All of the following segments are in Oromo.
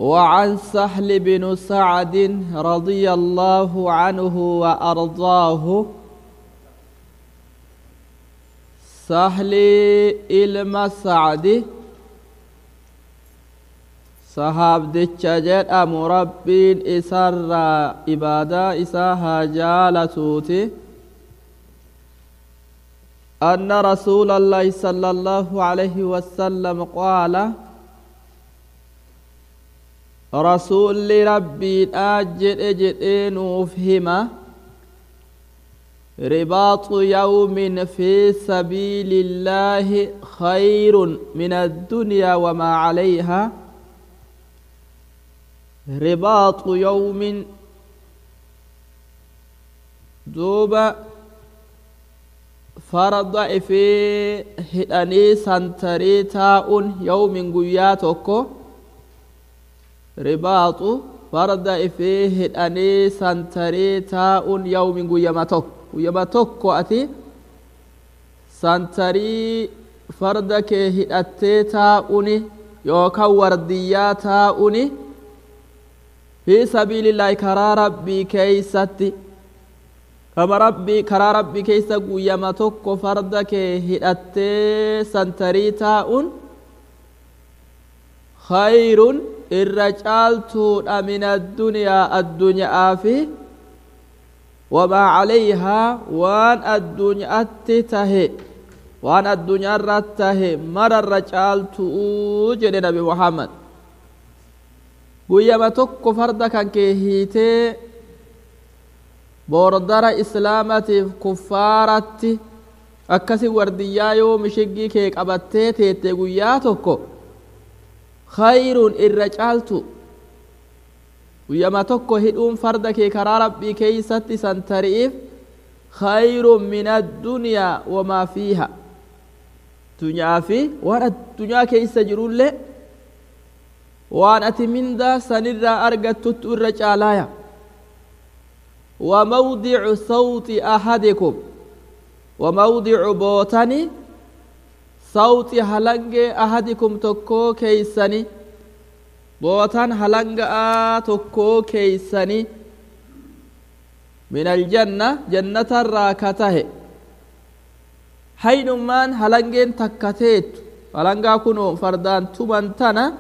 وعن سهل بن سعد رضي الله عنه وأرضاه سهل إلما سعد sahaabdicha jedhamu rabbiin isarraa ibaadaa isaa haa jaalatuuti أن رسول الله صلى الله عليه وسلم قال رسول ربي أجد أجد وفهمه رباط يوم في سبيل الله خير من الدنيا وما عليها رباط يوم دوبا فرض في هداني سنتري تاؤن يوم قياتك رباط فرض في هداني سنتري تاؤن يوم قيامتك قيامتك أتي سنتري فرد هداتي تاؤني يوكا ورديا تاؤني في سبيل الله كرا ربي كيستي كما ربي كرا ربي كيس قيما توكو فردك هدأتي سنتري تاؤن خير الرجال من الدنيا الدنيا في وما عليها وان الدنيا تته وان الدنيا رته مر الرجال توجد نبي محمد guyyama tokko farda kan kee hiitee boordara islaamatiif kuffaaratti akkasi wardiyyaa yoo mishiggii kee qabattee teette guyyaa tokko khayruun irra caaltu guyyama tokko hidhuun farda kee karaa rabbii keeysatti san tari'iif khayrun min addunyaa wamaa fiiha dunyaa fi waan addunyaa keeysa jirullee waan ati mindaa sanirraa argattuttu irra caalaaya وموضع صوت أحدكم وموضع بوتني صوت هلنج أحدكم تكو كيسني بوتن هلنج تكو كيسني من الجنة جنة الراكته حينمان هلنجين تكتيت هلنجا كنو فردان تمنتنا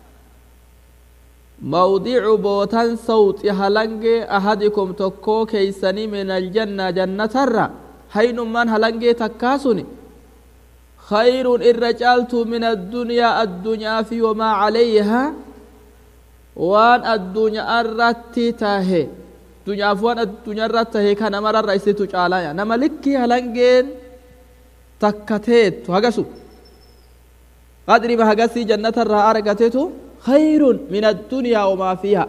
موضع بوتان صوت هلنج أحدكم تكو كيسني من الجنة جنة الرا حين من هلنج تكاسني خير الرجالت من الدنيا الدنيا في وما عليها وان الدنيا الرتي تاهي دنيا فوان الدنيا الرتي كان مرة الرئيس تجعلايا نما لكي هلنجين تكتيت هقسو قدري بهقسي جنة الرا أرقتتو خير من الدنيا وما فيها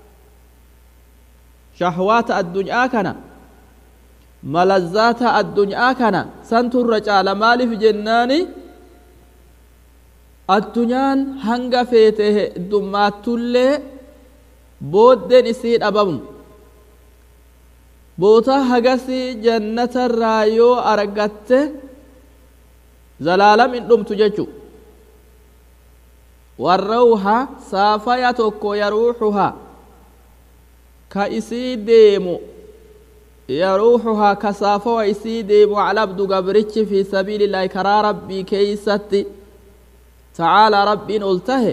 شهوات الدنيا كان ملذات الدنيا كان سنت الرجال مالي في جناني الدنيان هنگا فيته دمات اللي بودن اسيد أبابم بوتا هغسي جنة الرايو أرغت زلالم إن دمت ججو والروح سافيا توكو يروحها كإسي ديمو يروحها كسافة وإسي ديمو على عبد قبرتش في سبيل الله كرا ربي كيستي تعالى ربي نلته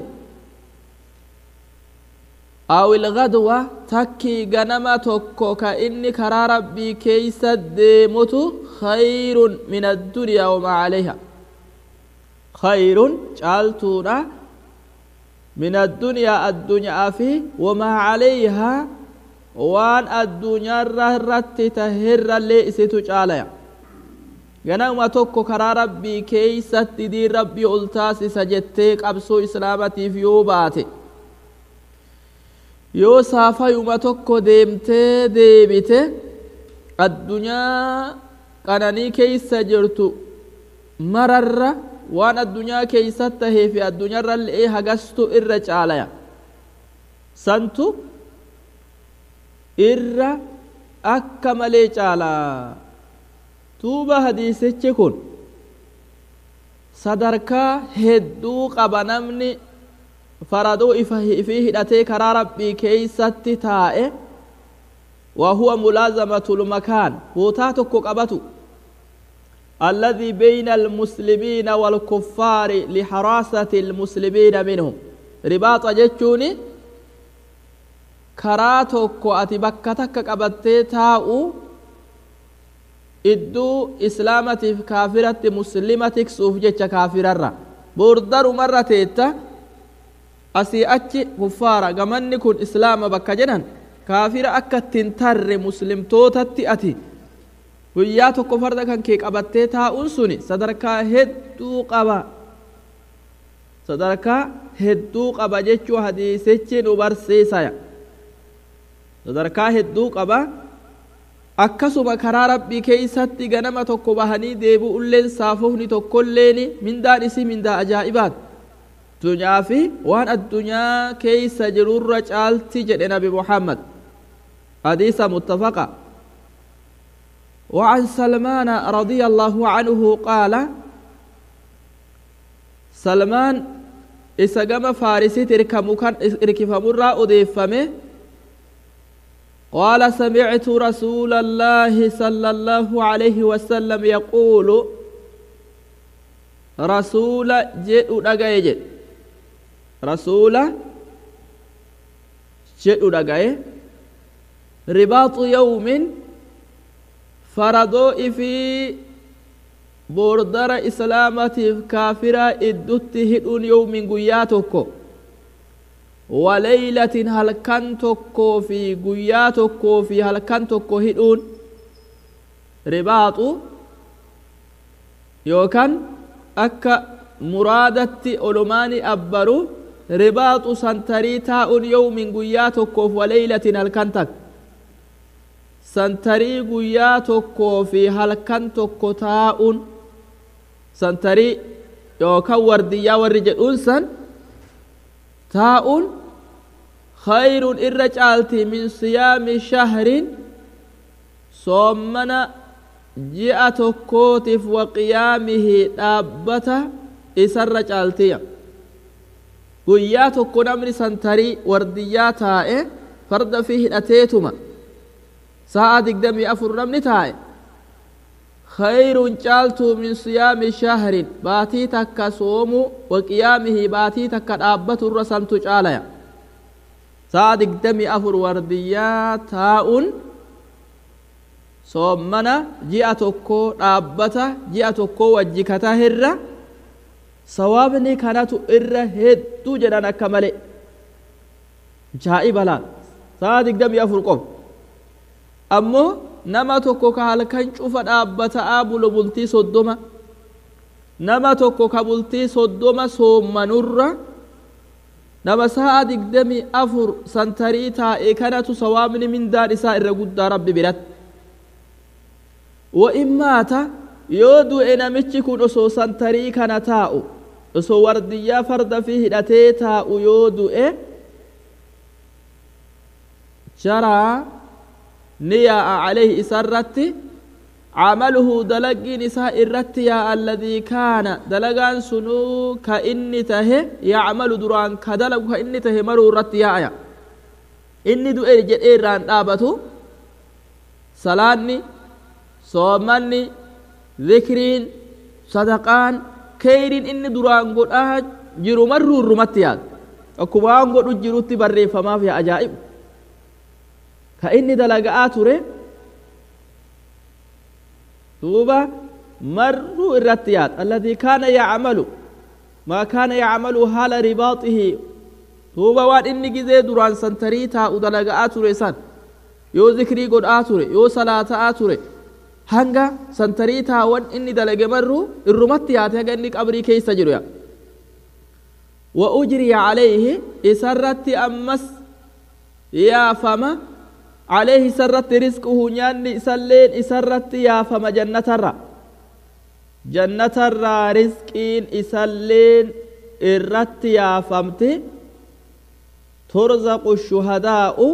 أو الغدوة تكي غنما توكو كإني كرا ربي كيست ديموتو خير من الدنيا وما عليها خير جالتونا من الدنيا الدنيا في وما عليها وان الدنيا رهرت تهر اللي اسيتو جاليا ganama tokko karaa rabbii keeysatti diin rabbii ol taasisa jettee qabsoo islaamatiif yoo baate yoo saafayuma tokko deemtee deebite addunyaa qananii keeysa jirtu mararra waan addunyaa keeysat tahee fi addunyaarra le'ee hagastu irra caalaya santu irra akka malee caalaa tuuba hadiisichi kun sadarkaa hedduu qaba namni faradoo ifii hidhatee karaa rabbii keeysatti taa'e وهو ملازمة المكان بوتاتك قبته الذي بين المسلمين والكفار لحراسة المسلمين منهم رباط جتشوني كراتك أتي بكتك قبتي تاؤ إدو إسلامة كافرة مسلمة سوف جتش كافرة بوردر مرة تيتا أسي أتش كفارة قمني كن إسلام بكجنن kaafira akka ittiin tarre muslimtootatti ati guyyaa tokko farda kan kee qabattee taa'uun suni sadarkaa hedduu qaba sadarkaa hedduu qaba jechuu hadiisichi nu barsiisaya sadarkaa hedduu qaba akkasuma karaa rabbii keeysatti ganama tokko bahanii deebi'ulleen saafofni tokkolleen mindaan isii mindaa ajaa'ibaat addunyaa fi waan addunyaa keeysa jirurra caalti jedhe nabi muhammad حديث متفقة وعن سلمان رضي الله عنه قال سلمان إسقم فارسي تركم كان إركف مرة أضيفمه قال سمعت رسول الله صلى الله عليه وسلم يقول رسول جئ دغاي رسول جئ دغاي رباط يوم فردو في بوردر إسلامة كافرة إدت هدون يوم قياتك وليلة هل كنتك في قياتك في هل كنتك هدون رباط يوكان أكا مرادتي أولماني أبرو رباط سنتري تاء يوم قياتك وليلة هل كنتك santarii guyyaa tokkoo fi halkan tokko taa'uun santarii yookaan wardiyyaa warri jedhuun san taa'uun khayruun irra caalti min siyaami shahrin soommana ji'a tokkootiif wa qiyaamihi dhaabbata isarra caaltiya guyyaa tokko namni santarii wardiyyaa taa'e farda fi hidhateetuma sa'a digdamii afur namni taa'e khayrun caaltu min siyaami shahrin baatii takka soomu wa qiyaamihi baatii takka dhaabbatu irra santu caalaya sa'a digdamii afur wardiyyaa taa'uun soommana ji'a tokko dhaabbata ji'a tokko wajji katahirra sawaabni kanatu irra hedduu jedhan akka male jaa'iba laal sa'a digdamii afur qofa ammoo nama tokko ka halkan cufa dhaabbata'aa bulu bultii soddoma nama tokko ka bultii soddoma soommanurra nama sa'a digdamii afur santarii taa'e kanatu sawaabni mindaan isaa irra guddaa rabbi biratti wa'in maata yoo du'e namichi kun osoo santarii kana taa'u osoo wardiyyaa farda fi hidhatee taa'u yoo du'e jaraa ni yaa'a calayhi isa irratti camaluhu dalaggiin isaa irratti yaa'a alladii kaana dalagaan sunuu ka inni tahe yacmalu duraan ka dalagu ka inni tahe maruu irratti yaa'aya inni du'e jedhee irraan dhaabatu salaanni soomanni zikriin sadaqaan keyriin inni duraan godhaa jiru marruu irrumatti yaada akkuma waan godhu jirutti barreeffamaaf yaa ajaa'ibu ka inni dalaga'aa ture duuba marruu irratti yaada alladii kaana yacmalu maa kaana yacmalu haala ribaaxihi duuba waan inni gizee duraan santarii taa'u dalaga'aa ture san yoo zikrii godhaa ture yoo salaata'aa ture hanga santarii taawwan inni dalage marruu irrumatti yaate haga inni qabrii keessa jiru yaa wa ujriya calayhi isarratti ammas yaafama calayhi isarratti risquhu nyaanni isalleen isarratti yaafama jannatarra jannatarraa risqiin isalleen irratti yaafamti turzaqu shuhadaa'u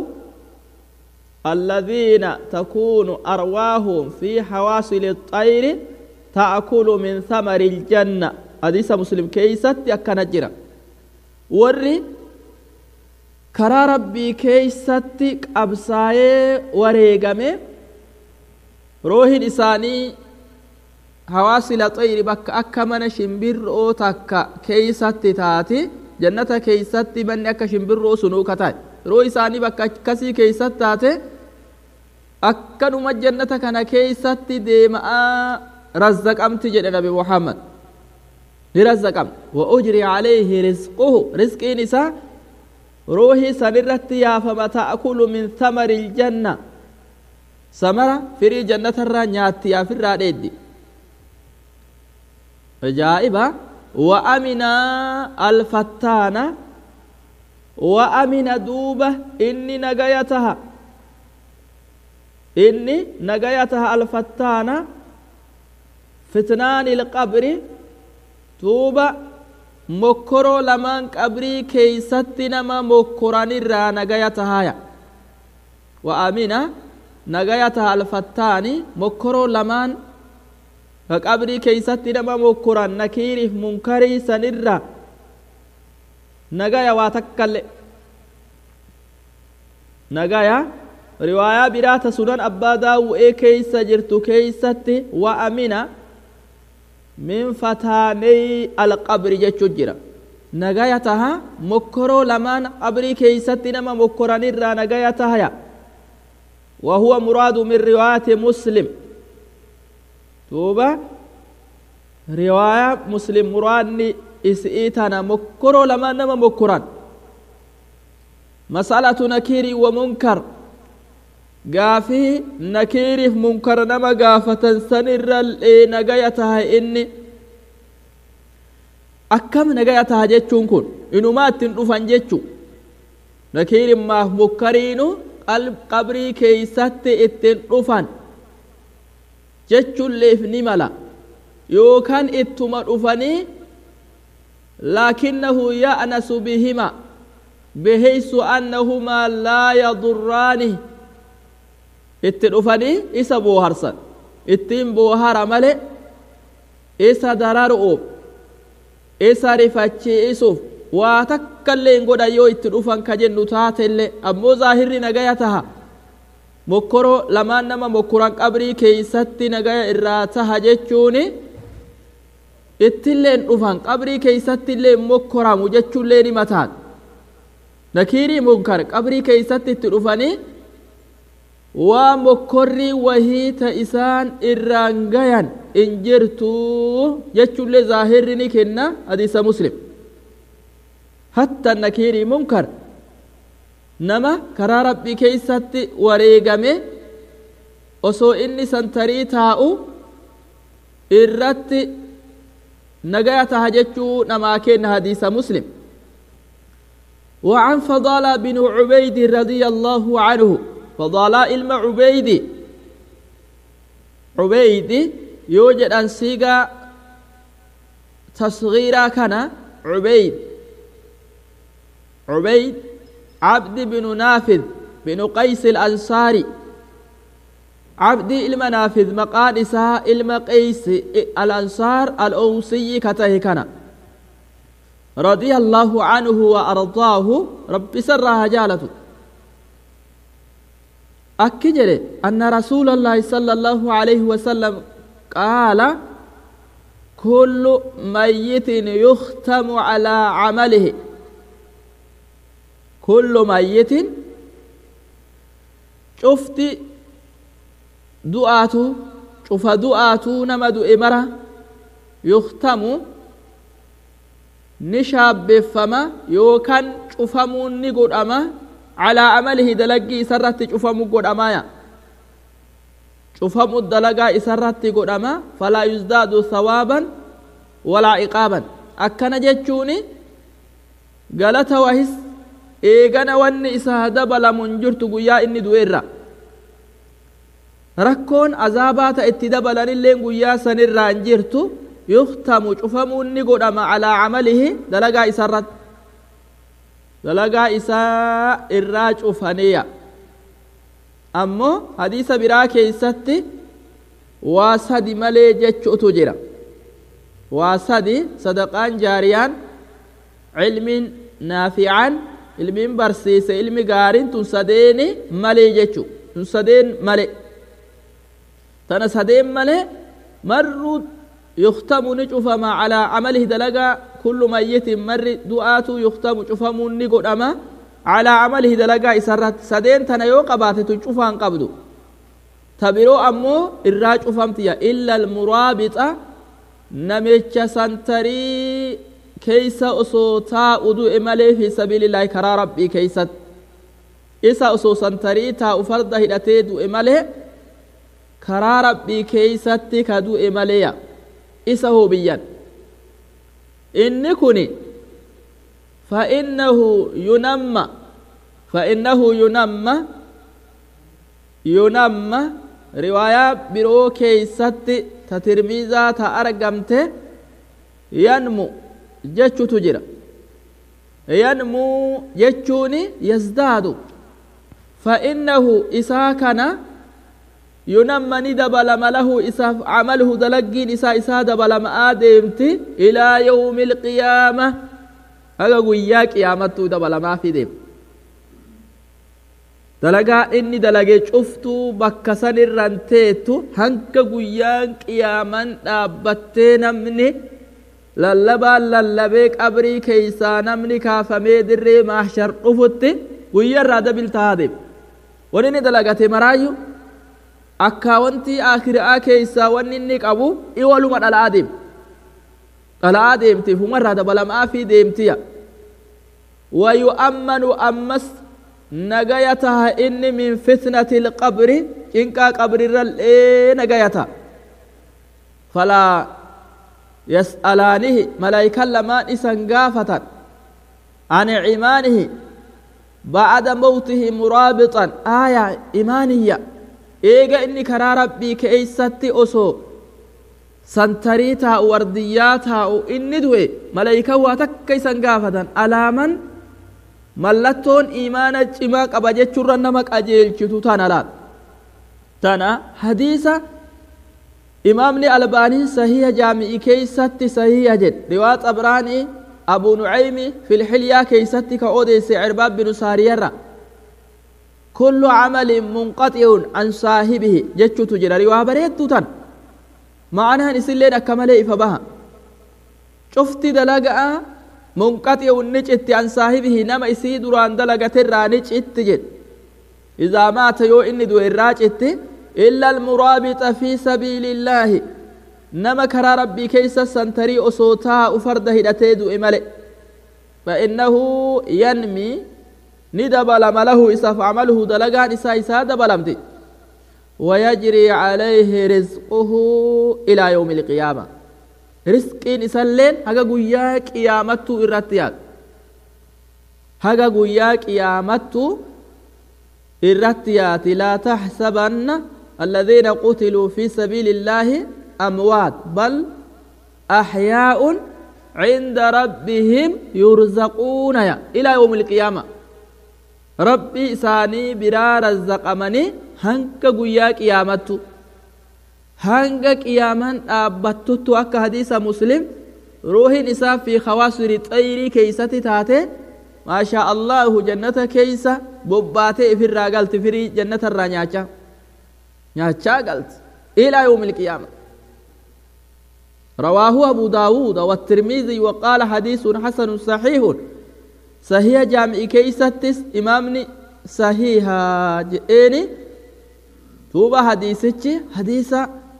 الذين تكون أرواحهم في حواصل الطير تأكل من ثمر الجنة حديث مسلم كيست يكنجرا warri karaa rabbii keeysatti qabsaayee wareegame roohin isaanii hawaasila xayri bakka akka mana shimbirroo takka keeysatti taati jannata keeysatti manni akka shimbirroo sunuu katae roo isaanii bakka akkasii keeysatti taate akkanuma jannata kana keeysatti deema'aa razzaqamti jedhe nabi muhammad ni razzaqamti wa ujri calayhi rizquhu rizqiin isaa ruuhii sanirratti yaafama ta'kulu min thamari iljanna samara firii jannatarraa nyaatti yaafirraa dheeddi ajaa'iba wa amina alfattaana wa amina duuba inni nagaya taha inni nagaya taha alfattaana fitnaani ilqabri duuba mokkoroo lamaan qabrii keeysatti nama mokkoranirraa nagaya tahaya wa amina nagaya taha alfattaani mokkoroo lamaan ka qabrii keeysatti nama mokkoran nakiiriif munkarii sanirra nagaya waa takkalle nagaya riwaayaa biraata sunan abbaa daawu'ee keeysa jirtu keeysatti wa amina min fataaney alqabri jechu jira nagaya taha mokkoroo lamaan qabrii keeysatti nama mokkoranirraa nagaya tahaya wa huwa muraadu min riwaayati muslim duuba riwaayaa muslim muraadni isii tana mokkoroo lamaan nama mokkoran masalatu nakiirii wa munkar gaafii nakiiriif munkar nama gaafatan sanirrallee nagaya taha inni akkam nagaya taha jechuun kun inumaa ittiin dhufan jechu nakiirin maaf munkariinu qabrii keeysatti ittiin dhufan jechuulleef ni mala yookaan ittuma dhufanii laakinnahu ya'nasu bihima bihaysu annahumaa laa yadurraani itti dhufanii isa booharsan ittiin boohara male isa dararu'uuf isa rifachiisuuf waa takkaillee hin godhan yoo itti dhufan ka jennu taatellee ammoo zaahirri nagaya taha mokkoroo lamaan nama mokkoran qabrii keeysatti nagaya irraa taha jechuuni ittilleen dhufan qabrii keeysatti illee mokkoramu jechuullee ni mataan nakiirii munkar qabrii keeysatti itti dhufanii waa mokkorrii wahii ta isaan irraan gayan in jirtu jechuullee zaahirri ni kenna hadiisa muslim hatta nakiirii munkar nama karaa rabbii keeysatti wareegame osoo inni santarii taa'u irratti nagaya taha jechuu namaa kenna hadiisa muslim وعن فضالة بن عبيد رضي الله عنه فضالة علم عبيد عبيد يوجد أن سيغا تصغيرا كان عبيد عبيد عبد بن نافذ بن قيس الأنصاري عبد المنافذ مقادسة المقيس الأنصار الأوسي كته كان رضي الله عنه وأرضاه رب سرها جالته أكجر أن رسول الله صلى الله عليه وسلم قال كل ميت يختم على عمله كل ميت شفت دعاته شوف دعاته نمد إمرة يختم نشابفما يوكان شوفمو نقول أما على عمله دلقي سرت شوفمو قول أمايا شوفمو الدلقاء سرت قول أما فلا يزداد ثوابا ولا عقابا أكنا جتشوني قالت وهس eegana wanni isaa dabalamu hin jirtu guyyaa inni du'eerra rakkoon azaabaa ta itti dabalanillee guyyaa sanirraa hin jirtu yuktamu cufamuun ni godhama calaa camalihi dalagaa isarratti dalagaa isaa irraa cufaniya ammoo hadiisa biraa keeysatti waa sadi malee jechuutu jira waa sadi sadaqaan jaariyaan cilmiin naafican ilmiin barsiise ilmi gaariin tun sadeeni malee jechu tun sadeen male tana sadeen male marru yuktamu ni cufama calaa camalihi dalagaa kullu mayyitin marri du'aatu yuktamu cufamuun ni godhama calaa camalihi dalagaa isarratti sadeen tana yoo qabaate tun cufaan qabdu ta biroo ammoo irraa cufamtiya illa almuraabixa namicha santarii keeysa osoo taa'u du'e malee fi sabiilillaahi karaa rabbii keeysatti isa osoo santarii taa'u farda hidhatee du'e malee karaa rabbii keeysatti ka du'e maleeya isa hoo biyyan inni kun فإنه ينمى فإنه ينمى ينمى رواية برو كيست تترميزا تأرقمت ينمو جتشو تجرى ينمو جتشوني يزداد فإنه إساكنا ينمى ندبلم له إساف عمله دلقين إسا إسا دبلم آدمت إلى يوم القيامة haga guyyaa qiyaamattuu dabalamaa fideem dalagaa inni dalage cuftuu bakka san irran teettu hanga guyyaan qiyaaman dhaabbattee namni lallabaan lallabee qabrii keeysaa namni kaafamee dirree maashar dhufutti guyyaa irraa dabiltaa deem wani inni dalagate maraayu akka wanti akiraa keeysaa wanni inni qabu iwaluma dhala'aa deem dhala'aa deemtiif umarraa dabalamaa fi deemtiya ويؤمن أمس نجايتها إن من فتنة القبر إنكا قبر الرل نجايتها فلا يسألانه ملائكة لما إسنقافة عن عمانه بعد موته مرابطا آية إيمانية إيجا إني كرا ربي كيستي أسو santarii taa'u wardiyyaa taa'u inni du'e malaayika waa takka isan gaafatan alaaman mallattoon imaana cimaa qaba jechuurra nama qajeelchitu tana laal tana hadiisa imaamni albaanii sahiha jaami'i keeysatti sahiha jedhe riwaa xabraanii abu nucaymi filxilyaa keeysatti ka odeesse cirbaab binu saariyarra kullu camalin munqaxi'un an saahibihi jechutu jira riwaa bareeddu tan ma'anaan isilleen akka malee ifa baha cufti dalaga'a munqaxi'un ni citti an saahibihi nama isii duraan dalagaterraa ni citti jedhe idaa maata yoo inni du'e irraa citti illa almuraabixa fi sabiilillaahi nama karaa rabbii keeysa santarii osoo taa'u farda hidhatee du'e male فإنه ينمي ندبلم له إساف عمله دلقان إسا إسا دبلمتي ويجري عليه رزقه إلى يوم القيامة رزق إسلين هكا قويا قيامته إرتيات هكا قويا قيامته إرتيات لا تحسبن الذين قتلوا في سبيل الله أموات بل أحياء عند ربهم يرزقون إلى يوم القيامة ربي إساني برا رزقمني hanga guyyaa qiyaamattu hanga qiyaaman dhaabbattutu akka hadiisa muslim ruuhin isaa fi hawaasuri xayrii keeysatti taate maashaa allahu jannata keeysa bobbaatee ifirraa galti firii jannatarraa nyaacha nyaachaa galti ilaa yawmi ilqiyaama رواه أبو داود والترمذي وقال حديث حسن صحيح صحيح جامع كيستس إمامني صحيحا جئني duuba hadiisichi hadiisa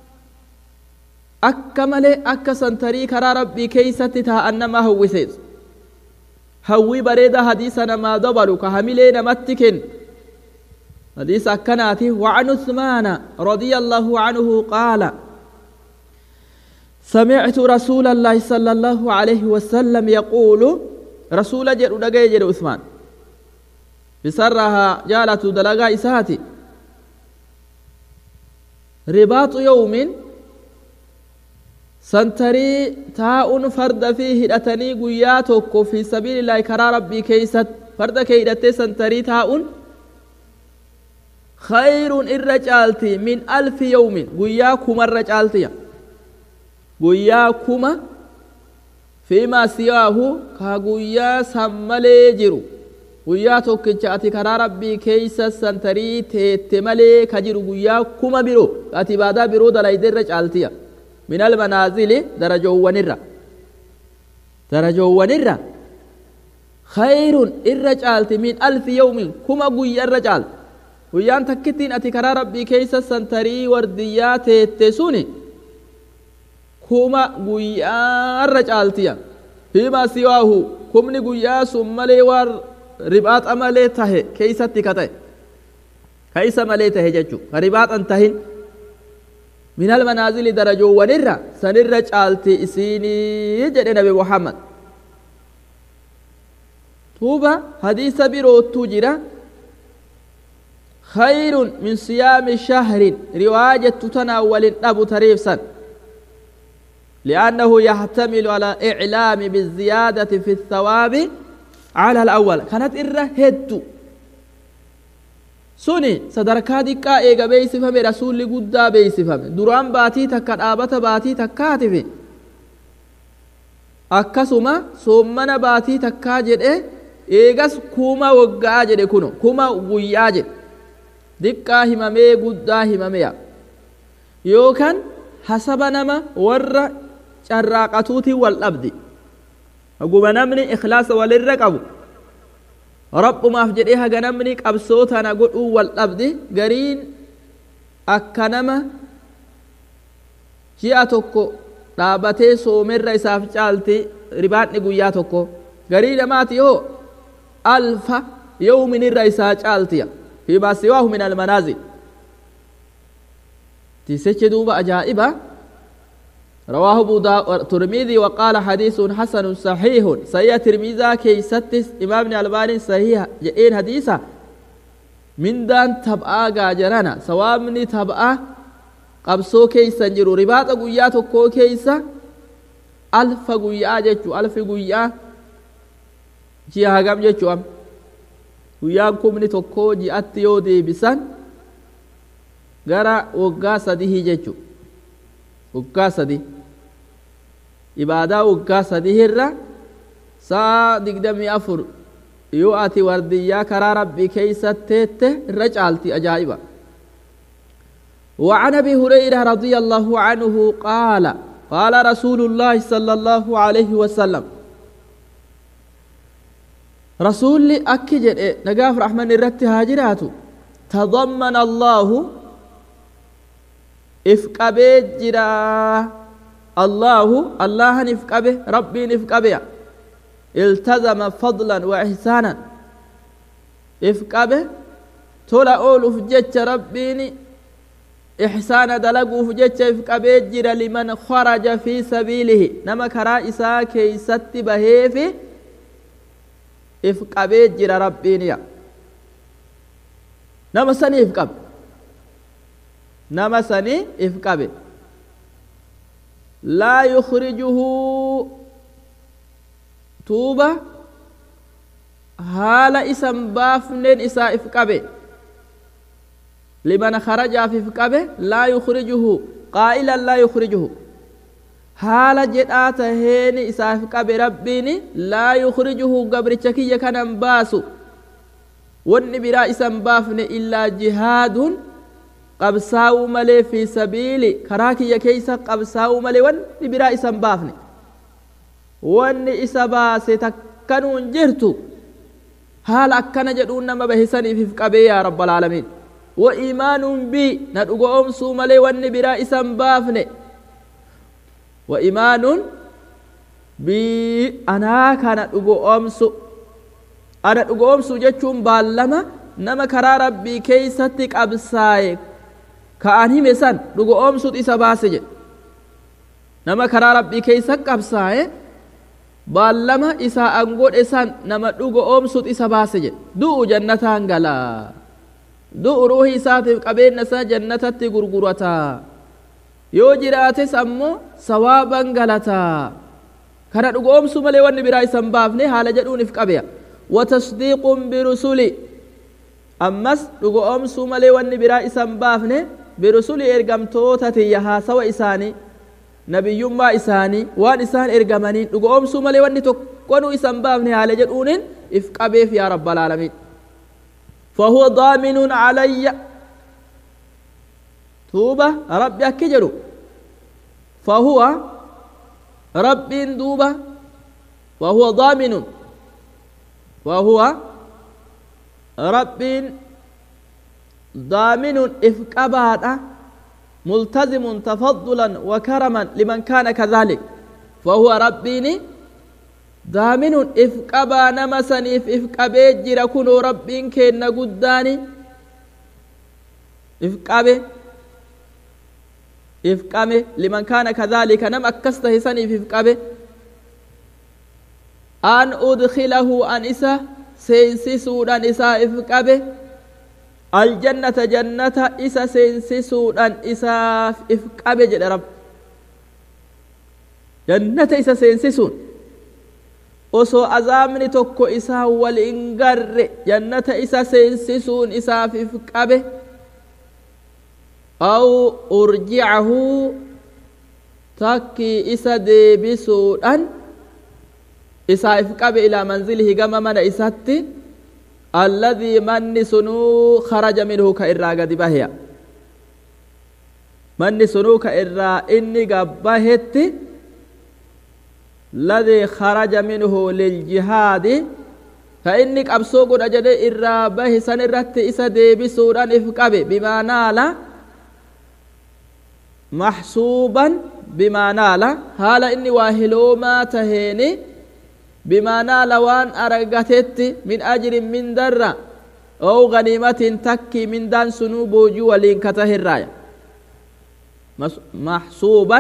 akka malee akka santarii karaa rabbii keeysatti taa'an nama hawwisees hawwii bareeda hadiisa namaa dabalu ka hamilee namatti kennu hadiisa akkanaati وعن عثمان رضي الله عنه قال سمعت رسول الله صلى الله عليه وسلم يقول رسول جل دغاي جل عثمان بسرها جالت دلغا إساتي رباط يوم سنتري تاء فرد فيه هدتني قياتك في سبيل الله كرا ربي كيست فرد كيدتي سنتري تاء خير الرجالتي من ألف يوم قياكم الرجالتي قياكم fiimaa siwaahu ka guyyaa san malee jiru guyyaa tokkicha ati karaa rabbii keeysa santarii teette malee ka jiru guyyaa kuma biroo ati ibaadaa biroo dalayde irra caaltiya min almanaazili darajoowwanirra darajoowwanirra khayrun irra caalti min alfi yawmin kuma guyyaa irra caalti guyyaan takkittiin ati karaa rabbii keeysa santarii wardiyyaa teette suni kuma guyyaa irra caaltiya fiimaa siwaahu kumni guyyaa sun malee waan ribaaxa malee tahe keeysatti ka ta'e ka isa malee tahe jechu ka ribaaxan tahin min almanaazili darajoowwanirra sanirra caalti isiinii jedhe nabi muhammad tuuba hadiisa birootu jira خير من صيام شهر رواية تناول أبو تريفسا لأنه يحتمل على إعلام بالزيادة في الثواب على الأول كانت إرة هدو سوني صدركا دقا إيغا بيسفم رسول قدا بيسفم دران باتي تكا آبت باتي تكاتف akkasuma soommana baatii takkaa jedhe eegas kuma waggaa jedhe kuno kuma guyyaa jedhe diqqaa himamee guddaa himameya yookaan hasaba nama warra carraaqatuutiin wal dhabdi haguma namni ikhlaasa walirra qabu rabbumaaf jedhee haga namni qabsoo tana godhuu wal dhabdi gariin akka nama ji'a tokko dhaabatee soomerra isaaf caalti ribaadni guyyaa tokko garii namaati yoo alfa yawminirra isaa caaltiya fiimaa siwaahu min almanaazil تيسيتش دوبا أجائبة رواه أبو ترمذي وقال حديث حسن صحيح سيا ترمذا كي ستس إمام الألباني صحيح جئين حديثا من دان تبعا غاجرانا سوامني تبعا qabsoo keeysa jiru ribaaxa guyyaa tokkoo keeysa alfa guyyaa jechu alfi guyyaa ji'a hagam jechu am guyyaan kumni tokkoo ji'atti yoo deebisan gara waggaa sadihii jechu waggaa sadi ibaadaa waggaa sadihirra saa digdamii afur yoo ati wardiyyaa karaa rabbii keeysa teette irra caalti ajaa'iba وعن ابي هريره رضي الله عنه قال قال رسول الله صلى الله عليه وسلم رسول اكجد نقاف رحمن الرت هاجرات تضمن الله افقبه جرا الله الله نفقبه ربي نفقبه التزم فضلا واحسانا افقبه تولا اول فجج ربيني إحسان دلقوف جتشف قبيجر لمن خرج في سبيله نما كرا إسا كي ست بهيف إف قبيجر ربينيا نما سني إف قب نما سني إف قب لا يخرجه توبة هال إسم بافنين إسا إف قبي لمن خرج في فقبه لا يخرجه قائلا لا يخرجه حال جدات هين إساف قبه ربيني لا يخرجه قبر چكي كان باسو ون برا اسم بافن إلا جهاد قبساو ملي في سبيل كراكي يكيسا قبساو ملي ون برا اسم بافن ون إسبا ستكنون جرتو حال أكنا جدون نما بهساني في فقبه يا رب العالمين وإيمان بي ندعو أمسو ملي واني برا إسم بافني وإيمان بي أنا كان ندعو أمسو أنا ندعو أمسو جتشون بالما نما كرا ربي كيستك أبساي كأني مسان ندعو أمسو إسا باسج نما كرا ربي كيستك أبساي baalama isaa angoodhe san nama dhugo oomsut isa baase jedhe du'u jannataan galaa du'u ruuhi isaatiif qabeenya isaa jannatatti gurgurata yoo jiraates ammoo sawaaban galata kana dhugoomsu malee wanni biraa isan baafne haala jedhuunif qabeya watasdiiqun birusuli ammas dhugoomsu malee wanni biraa isan baafne birusuli ergamtoota tiyya haasawa isaanii nabiyyummaa isaanii waan isaan ergamaniin dhugoomsuu malee wanni tokkonuu isan baafne haala jedhuunin if qabeef yaa rabbal aalamiin fahuwa daaminun calayya tuuba rabbi akki jedhu fahuwa rabbiin duuba fahuwa daaminun fahuwa rabbiin daaminun if qabaadha ملتزم تفضلا وكرما لمن كان كذلك فهو ربيني دامن إفقبا نمسني إفقبي جرا كنو ربين كينا قداني إفقبي إفقبي لمن كان كذلك نم أكسته سني إفقبي أن أدخله أن إسا سينسي سودان إسا إفقبي aljannata jannata isa seensisuudhaan isaaf if qabe jedhe rab jannata isa seensisuun osoo azaabni tokko isaa wal hin garre jannata isa seensisuun isaaf if qabe aw urjicahu takkii isa deebisuudhaan isaa if qabe ilaa manzilihi gama mana isatti الذي من سنو خرج منه كإرا قد بهيا من سنو كإرا إني قبهت الذي خرج منه للجهاد فإنك أبسوق أجد إرا به سنرت إسا ديبي سوران إفقابي بما نال محسوبا بما نال هالا إني واهلو ما تهيني بما نال وان أرغتت من أجر من درة أو غنيمة تكي من دان سنوب وجو ولين كته الراية محسوبا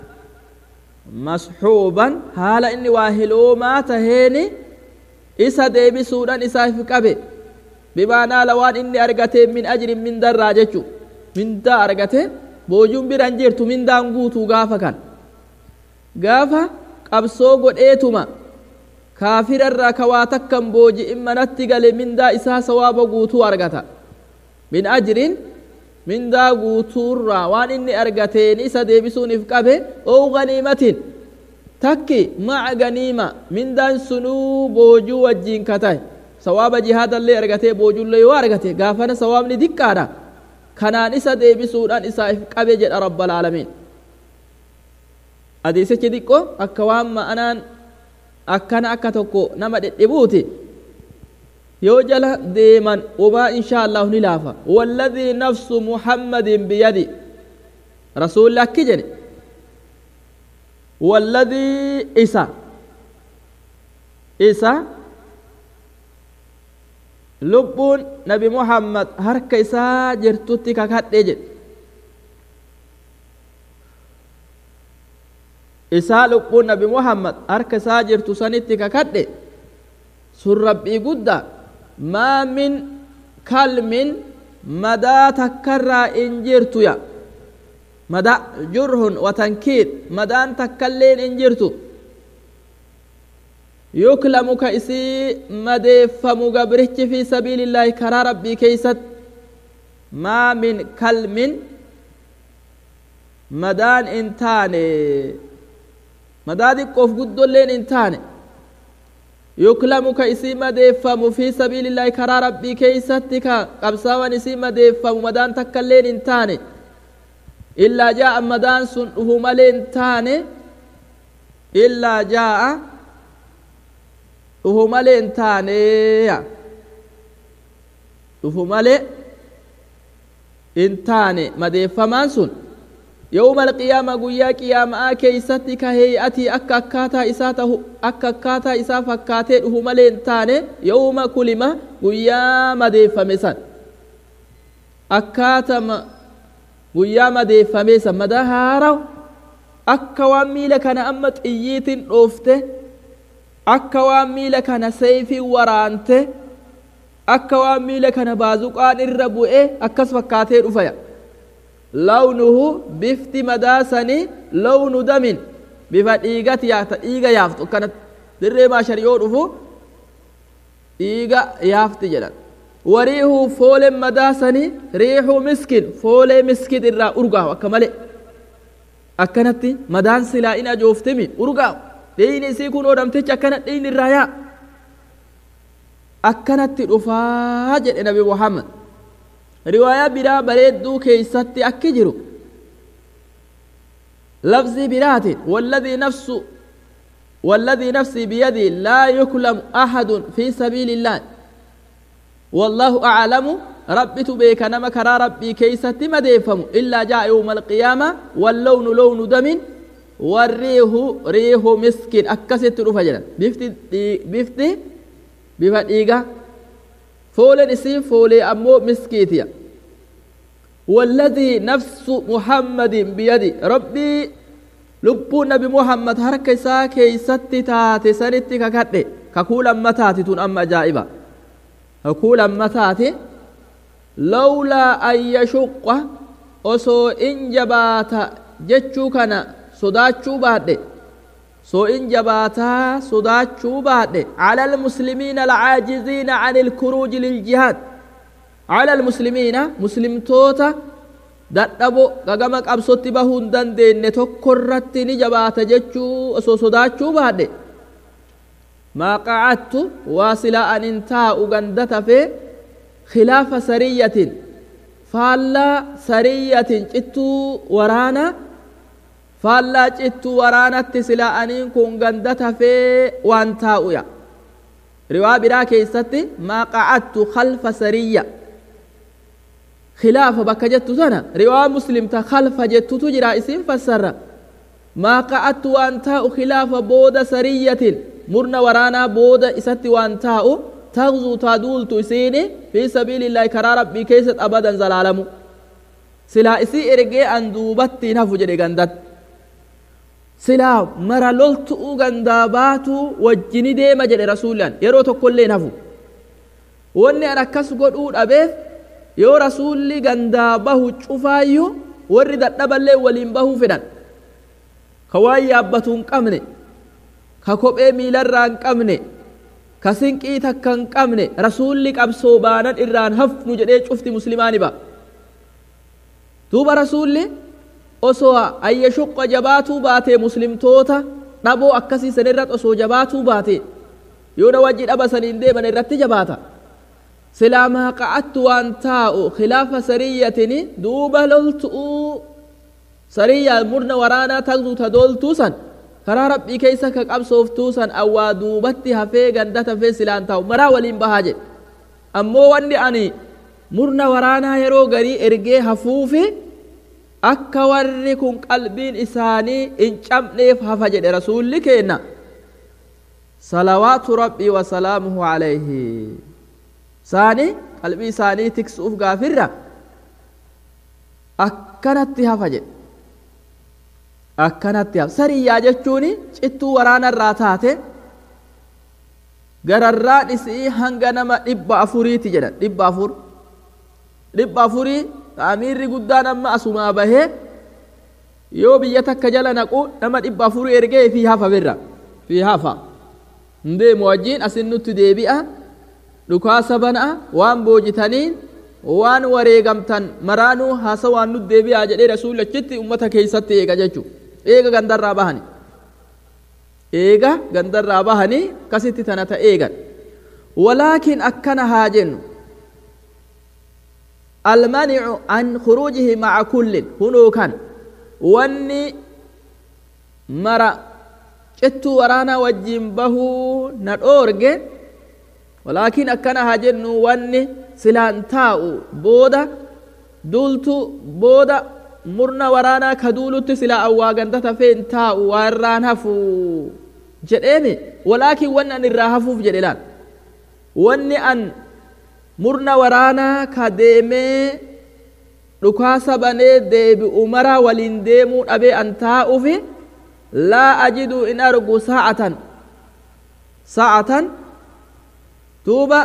مسحوبا حالا إني واهلو ما تهيني إسا ديبي سودان إسا فكبه بما نال وان إني أرغتت من أجر من درة جتشو من دا أرغتت بوجون برانجيرتو من دان قوتو غافا كان غافا qabsoo godheetuma kaafirarraa ka waa takkan booji'in manatti gale mindaa isaa sawaaba guutuu argata min ajrin mindaa guutuurraa waan inni argateen isa deebisuuniif qabe ou ganiimatin takki maca ganiima mindaan sunuu boojuu wajjiin ka tahe sawaaba jihaadallee argatee boojullee yoo argate gaafana sawaabni diqqaadha kanaan isa deebisuudhaan isaaf qabe jedha rabbal aalamiin hadiisichi diqqo akka waan ma'anaan akkana akka tokko nama dhedhibuuti yoo jala deeman umaa insha allahu ni laafa walladii nafsu muhammadin biyadi rasuulli akki jedhe walladii isa isa lubbuun nabi muhammad harka isaa jirtutti kakadhe jedhe isaa lubbuun nabi muhammad harka isaa jirtu sanitti kakadhe sun rabbii guddaa maa min kalmin madaa takkarraa in jirtuya mada jurhun watankiid madaan takkalleen in jirtu yuklamu ka isii madeeffamu gabrichi fi sabiilillaahi karaa rabbii keeysat maa min kalmin madaan in taane madaa xiqqoof guddolleen in taane yuklamu ka isii madeeffamu fi sabiilillaahi karaa rabbii keeysatti ka qabsaawan isii madeeffamu madaan takkailleen in taane illaa jaa'a madaan sun dhufu malee in taane illaa jaa'a dhufu malee in taaneya dhufu malee in taane madeeffamaan sun يوم القيامة قويا قيامة كيستي كهيئتي أكا أكاتا إساتا أكا أكاتا إسا فكاتي هما لينتاني يوم كلمة قويا مدي فمسان أكاتا قويا مدي فمسان مدى هارو أكا وامي لكنا أمت إييت أوفته أكا وامي لكنا سيفي ورانته أكا وامي لكنا بازوقان الربوئه أكس فكاتي رفيا لونه بفت مداسني لون دم بفا ديغت يافت ديغا يافت كانت دري ما شريو دفو ديغا يافت جلال وريه فول مداسني ريح مسكين فول مسكين الرا أرغا وكمالي akkanatti madaan silaa in ajooftemi urgaa dheeyni isii kun oodhamtechi akkana dheeyni irraa yaa akkanatti dhufaa jedhe nabi muhammad riwaayaa biraa bareedduu keeysatti akki jiru lafzii biraatiin walladii nafsu والذي نفسي بيدي لا يكلم أحد في سبيل الله والله أعلم ربي تبيك نما كرا ربي كيسة مديفم إلا جاء يوم القيامة واللون لون دم والريح ريح مسكين أكست رفجنا بفتي بفتي بفتيغا فولن اسي فولي أمو مسكيتيا والذي نفس محمد بيدي ربي lubbuun nabi muhammad harka isaa keeysatti taate sanitti kakadhe kakuu lammataati tun amma ajaa'iba kakuu lammataati lawlaa an yashuqqa osoo in jabaata jechuu kana sodaachuu baadhe soo in jabaataa sodaachuu baadhe cala almuslimiina alcaajiziina can ilkuruuji liljihaad cala almuslimiina muslimtoota dadhabo gagama qabsotti bahuu hin dandeenye tokko irratti ni jabaata jechuu osoo sodaachuu baadhe maa qacattu waa silaa an hin taa'u ganda tafee khilaafa sariyyatin faallaa sariyyatin cittuu waraana faallaa cittuu waraanatti silaa aniin kun ganda tafee waan taa'uya riwaa biraa keeysatti maa qacattu khalfa sariyya خلافة بكا جتو سنة رواية مسلم تخلف جتو تجرى اسم فسر ما قعدت وانتاء خلاف بود سرية مرنا ورانا بود اسات وانتاء تغزو تادول تسيني في سبيل الله كرا ربي كيست أبدا زلالمو سلا اسي ارقي ان دوبتي نفو جري غندت سلا مرا لولتو غنداباتو وجني ديما جري رسولا يرو تقول نفو واني انا كس قد أبيث yoo rasuulli gandaa bahu cufaayyuu warri dadhaballee waliin bahuu fedhan ka waan yaabbatu hin qabne ka kophee miilarraa hin qabne ka sinqii takka hin qabne rasuulli qabsoo baanan irraan hafnu jedhee cufti muslimaani ba duuba rasuulli osoo ayya shuqqa jabaatuu baatee muslimtoota dhaboo akkasii san irratti osoo jabaatuu baate yoo na wajji dhaba saniin deeman irratti jabaata silaa maa qa'attu waan taa'u khilaafa sariyyatin duuba loltu'uu sariyyaa murna waraanaa tagdu ta doltuu san karaa rabbii keeysa ka qabsooftuu san awwaa duubatti hafee gandata hafee silaan taa'u maraa waliin bahaa jedhe ammoo wanni ani murna waraanaa yeroo garii ergee hafuufi akka warri kun qalbiin isaanii hin cabneef hafa jedhe rasuulli keenna salawaatu rabbii wasalaamuhu alayhi isaanii qalbii isaanii tiksuuf gaafirra akkanatti hafa jedhe akkanatti hafa sariyyaa jechuun cittuu waraanarraa taate gararraan isii hanga nama dhibba afuriiti jedhan dhibba afur dhibba afurii amiirri guddaan amma asumaa bahee yoo biyya takka jala naqu nama dhibba afurii ergee fi hafa birra fi hafa hin deemu wajjiin asin nutti deebi'a dhukaasa bana'a waan boojitaniin waan wareegamtan maraanuu haasa waan nu deebi'aa jedhee rasuulli achitti ummata keessatti eega jechuudha eega gandarraa bahani eega gandarraa bahanii kasitti tana ta eegan walaakin akkana haa jennu almanicu an khuruujihi maca kullin hunuu kan wanni mara cittuu waraanaa wajjiin bahuu na dhoorge walaakin akkana haa jennu wanni silaan taa'u booda duultu booda murna waraanaa ka duulutti silaa awwaa ganda tafeen taa'u waa irraan hafu jedheemi walaakin wanni an irraa hafuuf jedhe laan wanni an murna waraanaa ka deemee dhukaasa banee deebi'u mara waliin deemuu dhabee an taa'ufi laa ajidu in argu sa'atan sa'atan duuba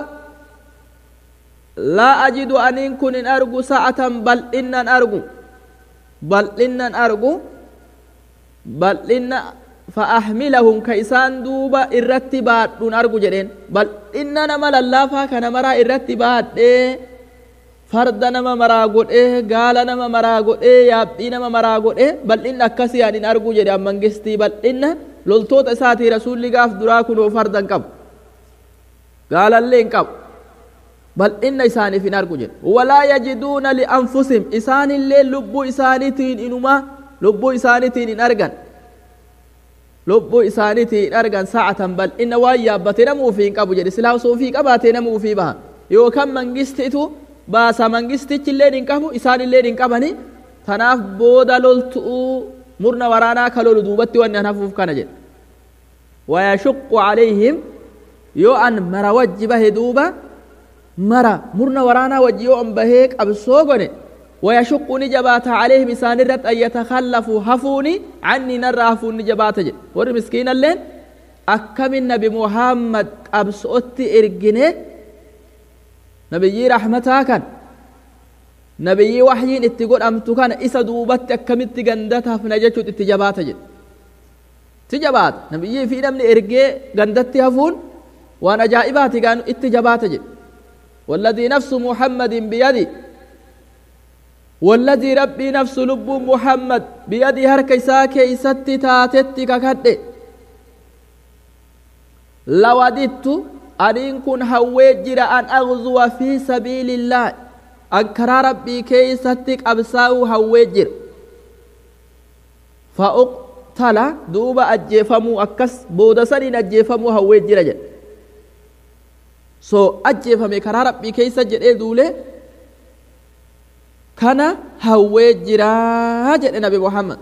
laa ajidu aniin kun in argu sa'atan bal'innan argu bal'innan argu bal'inna فأحملهم كيسان دوبا إرتي بعد دون أرجو جدين بل إننا ما للافا كان مرا إرتي بعد إيه farda nama maraa godhee gaala nama maraa godhee yaabbii nama maraa godhee bal'inna akkasii ani hin argu jedhe mangistii bal'inna loltoota isaatii rasuulli gaaf duraa kunoo farda hin qabu gaalallee hin qabu bal'inna isaaniif hin argu jedhe walaa yajiduuna lianfusihim isaanillee lubbuu isaaniitiin inumaa lubbuu isaaniitiin hin argan lubbuu isaaniitiin hin argan sa'atan bal'inna waan yaabbatee nama ufii hin qabu jedhe silaa osoo ufii qabaatee nama ufii baha yookaan mangistitu baasa mangistichillee hin qabu isaanillee hin qabani tanaaf booda loltu'uu murna waraanaa ka lolu duubatti wanni an hafuuf kana jedhe wayashuqqu calayhim yoo an mara wajji bahe duuba mara murna waraanaa wajji yoo an bahee qabsoo gone ويشق نجبات عليهم إسان الرد أن يتخلفوا هفوني عني نرى هفون نجبات جد ور مسكين اللين أكم النبي محمد أبسوت إرجنه نبي رحمتا كان نبي وحيين اتقول أمتو كان إسا دوبت أكمت غندتها فنججت اتجابات جد تجابات نبي في نمني إرجي غندت هفون وانا جائبات كانوا اتجابات جد والذي نفس محمد بيدي والذي ربي نفس لب محمد بيدي هركي ساكي ستي تاتتي ككد لوددت أن كن هوجر أن أغزو في سبيل الله أن كرى ربي كي ستك أبساو هوجر فأقتل دوب أجيفمو أكس بودسنين أجيفمو هوجر جل سو أجيفمي كرى ربي كي سجر دولي kana hawwee jiraa jedhe nabi muhammad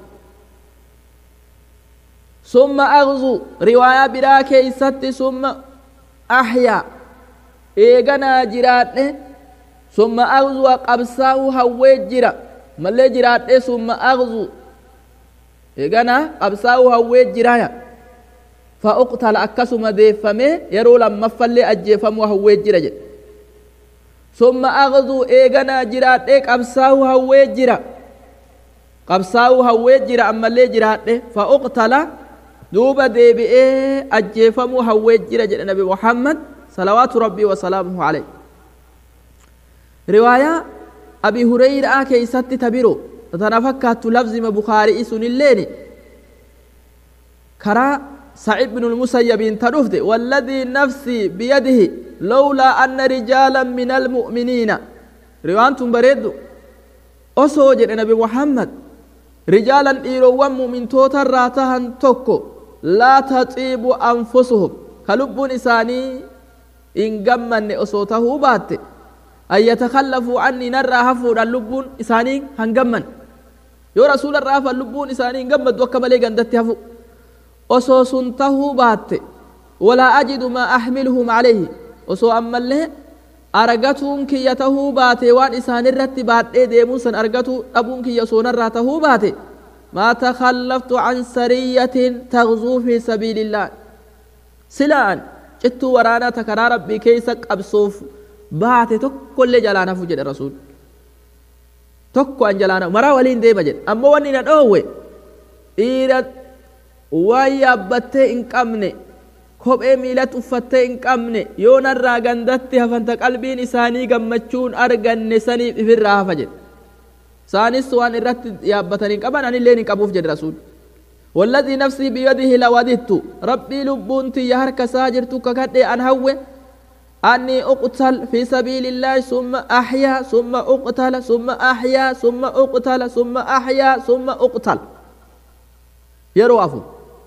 summa agzu riwaayaa biraa keeysatti summa ahyaa eeganaa jiraadhe summa agzuwa qabsaa'u hawwee jira mallee jiraadhe summa agzu eeganaa qabsaa'u hawwee jiraya fa uqtala akkasuma deeffamee yeroo lammaffallee ajjeefamuu hawwee jira jedhe ثم أغزو إيغانا جرات إيك أبساو هوي جرا قبساو هوي جرا أما اللي جرات فأقتل دوبا دي بي أجيفمو هوي جرا جرا نبي محمد صلوات ربي وسلامه عليه رواية أبي هريرة كي ست تبيرو تتنفكت لفظ بخاري سن الليني كرا سعيد بن المسيب تنفد والذي نفسي بيده لولا أن رجالا من المؤمنين روانتم بريد أسوج نبي محمد رجالا إيروان مؤمن توتا راتهن توكو لا تطيب أنفسهم كلب نساني إن جمن أسوته بات أن يتخلفوا عني نرى هفور اللب إساني هنجمن يو رسول الرافع اللب إساني جمد وكملي جندت هفو osoo sun tahuu baatte walaa ajidu maa axmiluhum calayhi osoo ammallee argatuun kiyya tahuu baate waan isaanirratti baadhee deemuun san argatuu dhabuun kiyya soonarraa tahuu baate maa takallaftu can sariyyatin tagzuu fi sabiilillah silaan cittuu waraanaa ta karaa rabbii keeysa qabsoof baate tokkollee jalaan hafu jedhe rasuul tokko an jalaan hafu maraa waliin deema jedhe ammoo wanni na dhoowwe dhiira waan yaabbattee hin qabne kophee miilatti uffattee hin qabne yoo narraa gandatti hafanta qalbiin isaanii gammachuun arganne saniif ifirraa hafa jedhe isaanis waan irratti yaabbatan hin qaban anillee hin qabuuf jedhe rasuul والذي نفسي بيده لوددت ربي لبونتي يهرك ساجرت ككدي أن هو أني أقتل في سبيل الله ثم أحيا ثم أقتل ثم أحيا ثم أقتل ثم أحيا ثم أقتل yeroo afu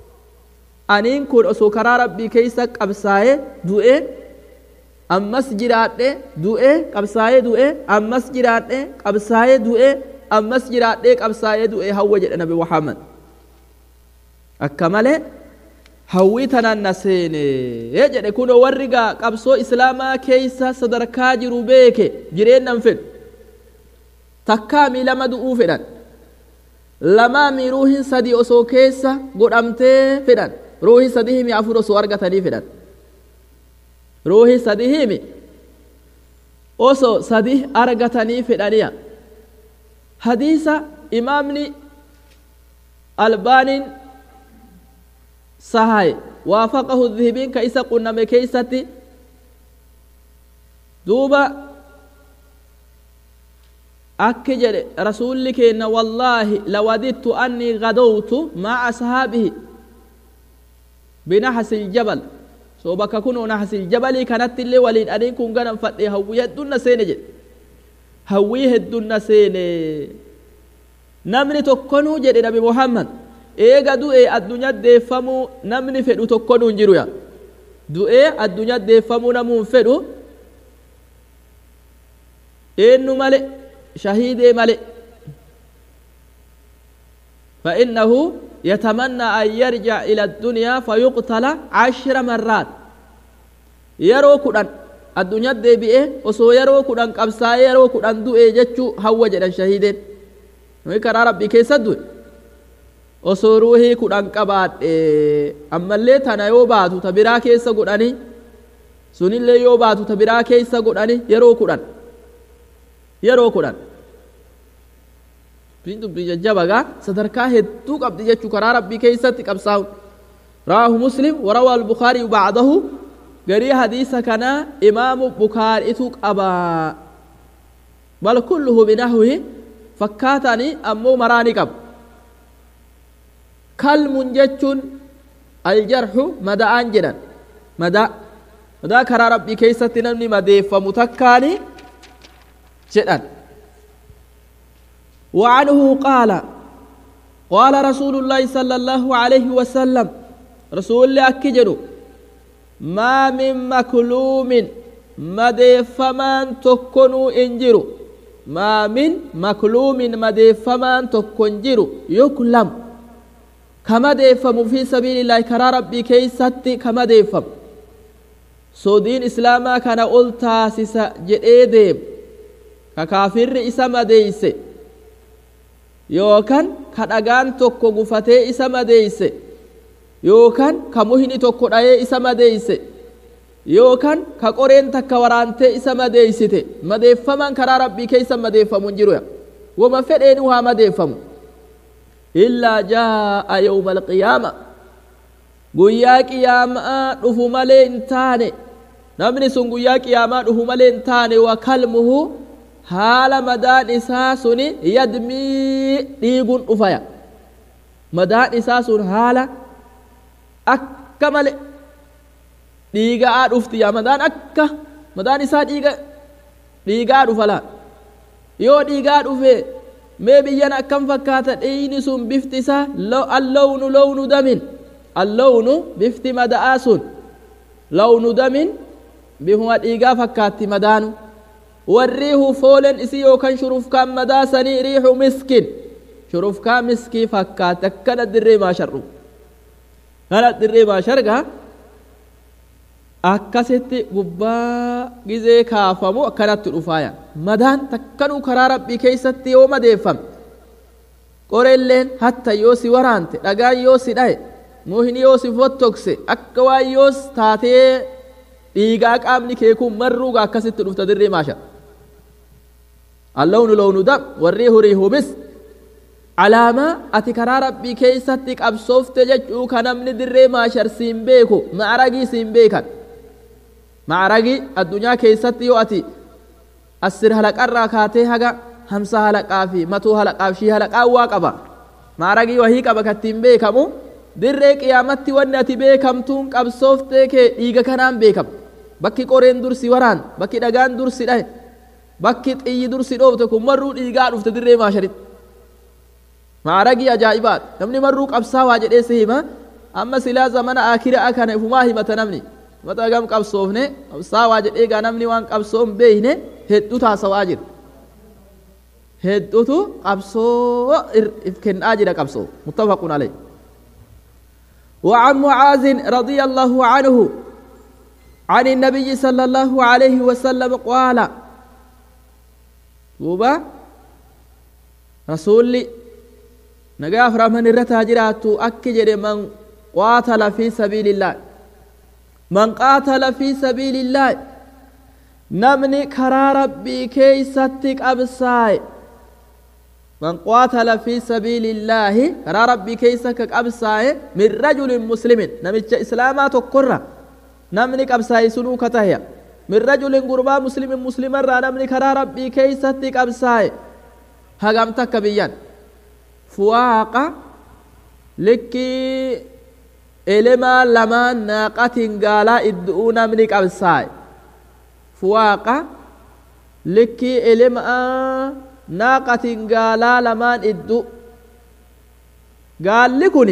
aniin kun osoo karaa rabbii keeysa qabsaa'ee du'e ammas jiraadhe du'e qabsaa'ee du'e ammas jiraadhe qabsaa'ee du'e ammas jiraadhe qabsaa'ee du'e hawwa jedhe nabi muhammad akka malee hawwii tanaan na seene jedhe kunoo warri gaa qabsoo islaamaa keeysa sadarkaa jiru beeke jireennan fedhu takkaa miilama du'uu fedhan lamaami ruuhin sadii osoo keessa godhamtee fedhan ruuhi sadii himi afur osoo argatanii fedhan ruuhi sadii himi osoo sadii argatanii fedhaniya hadiisa imaamni albaaniin sahaye waafaqahu dhihibiin ka isa qunname keeysatti duuba akki jedhe rasuulli keenna wallaahi lawadittu annii gadowtu maa ashaabihi binahasil jabal so bakka kunoo nahasil jabalii kanatti illee waliin aniin kun ganan fadhe hawwii hedduun na seene jedhe hawwii hedduun na seene namni tokkonuu jedhe nabi muhammad eega du'e addunyaa deeffamuu namni fedhu tokkonuu hin jiru yaa du'ee addunyaa deeffamuu namuu hin fedhu eenyu male shahiidee male فإنه يتمنى أن يرجع إلى الدنيا فيقتل عشر مرات يرو كدن الدنيا دي بيه وسو يرو كدن قبسا يرو كدن دو جچو هو جدن شهيدين ويكرا ربي كيسا دو osoo ruuhii kudhan qabaadhe ammallee tana yoo baatu ta biraa keessa godhani sunillee yoo baatu ta biraa keessa godhani yeroo kudhan yeroo kudhan dubbii jajjabagaa sadarkaa hedduu qabdi jechuu karaa rabbii keessatti qabsaa'u rawaahu muslim warawaa albukaariyu bacdahu garii hadiisa kanaa imaamu bukaari'itu qabaa bal kulluhu binahwihi fakkaatani ammoo maraa ni qabu kalmun jechuun aljarxu mada'aan jedhan madaa madaa karaa rabbii keessatti namni madeeffamu takkaani jedhan وعنه قال قال رسول الله صلى الله عليه وسلم رسول الله أكجر ما من مكلوم مدفمان تكونوا انجروا ما من مكلوم مدفمان تكونجروا يكلم كما ديفم في سبيل الله كرا ربي كيستي كما ديفم سودين إسلاما كان أولتا سيسا جئي ككافر إسا مديسي yookan ka dhagaan tokko gufatee isa madeeyse yookan ka muhni tokko dhayee isa madeeyse yookan ka qoreen takka waraantee isa madeeysite madeeffaman karaa rabbii keeysa madeeffamu hin jiru wama fedheenu haa madeeffamu illaa jaa'a yawma alqiyaama guyyaa qiyaamaa dhufu malee hin taane namni sun guyyaa qiyaamaa dhufu malee hin taane wa kalmuhu haala madaan isaa suni yadmii dhiiguun dhufaya madaan isaa sun haala akka male dhiigaa dhufti yaa madaan akka madaan isaa dhiiga dhiigaa dhufa laa yoo dhiigaa dhufe mee biyyan akkam fakkaata dhiigni sun bifti isaa allawnu lawnu damin allawnu bifti mada'aa sun lawnu damin bifuma dhiigaa fakkaatti madaanu والريح فولن إسي يوكن شرف كان مداسني ريح مسكين شرف كان مسكي فكات كان الدري ما شرو كان الدري ما شرقا akkasitti gubbaa gizee kaafamu akkanatti dhufaaya madaan takkanuu karaa rabbii keeysatti yoo madeeffame qorelleen hatta yoo si waraante dhagaan yoo si dhaye muhni yoo si fottokse akka waan yoos taatee dhiigaa qaamni kee kun marruuga akkasitti dhufta dirree maashar اللون لون دم والريح ريح مس علامة أتي كرا ربي كيستي قبصوفت ججو كنمن دري ما شرسين بيكو معرقي سين بيكا معرقي الدنيا كيستي يو أتي السر هلق الراكاتي هقا همسا هلق آفي متو هلق آفشي هلق آوا قبا معرقي وهي قبا كتين بيكمو dirree qiyaamatti wanni ati beekamtuun qabsooftee kee dhiiga kanaan beekam bakki qoreen dursi waraan bakki dhagaan dursi dhahe bakki xiyyi dursi dhoofte kun marruu dhiigaa dhufte dirree maasharitti maaragii ajaa'ibaat namni marruu qabsaa waa jedhee si hima amma silaa zamana akiraa kana ifumaa himata namni mata gam qabsoofne qabsaa waa jedhee gaa namni waan qabsoo hin beeyne hedduu taasawaa jira hedduutu qabsoo if kennaa jira qabsoo muttafaqun alayhi وعن معاذ رضي الله عنه عن النبي صلى الله عليه وسلم قال دوبا رسولي نقاف رحمن الرتا جراتو أكجر من قاتل في سبيل الله من قاتل في سبيل الله نمني كرا ربي كي ستك أبساي من قاتل في سبيل الله كرا ربي كي ستك أبساي من رجل مسلم نمج إسلاما تقرى نمني أبساي سنو كتهيا من رجل قربا مسلم مسلم را نمني كرا ربي كي ستك أبساي hagam takka biyyan fuwaaqa likkii elemaa lamaan naaqatiin gaalaa iddu'uu namni qabsaa'e fuwaaqa likkii elemaa naaqatiin gaalaa lamaan iddu gaalli kun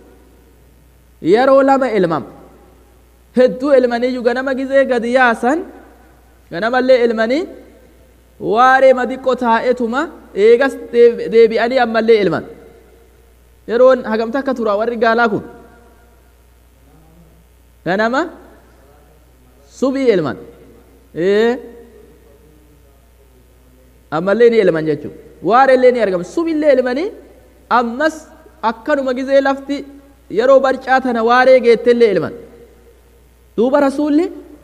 yeroo lama ilmama hedduu ilmaniyyuu ganama gizee gadi yaasan ganamallee ilmanii waaree madiqqo taa'etuma eegas deebi'anii ammallee ilman yeroon hagamta akka tura warri gaalaa kun ganama subii ilman ee ammallee ni ilman jechuu waareellee ni argama subillee ilmanii ammas akkanuma gizee lafti yeroo barcaa tana waaree geettellee ilman duuba rasuulli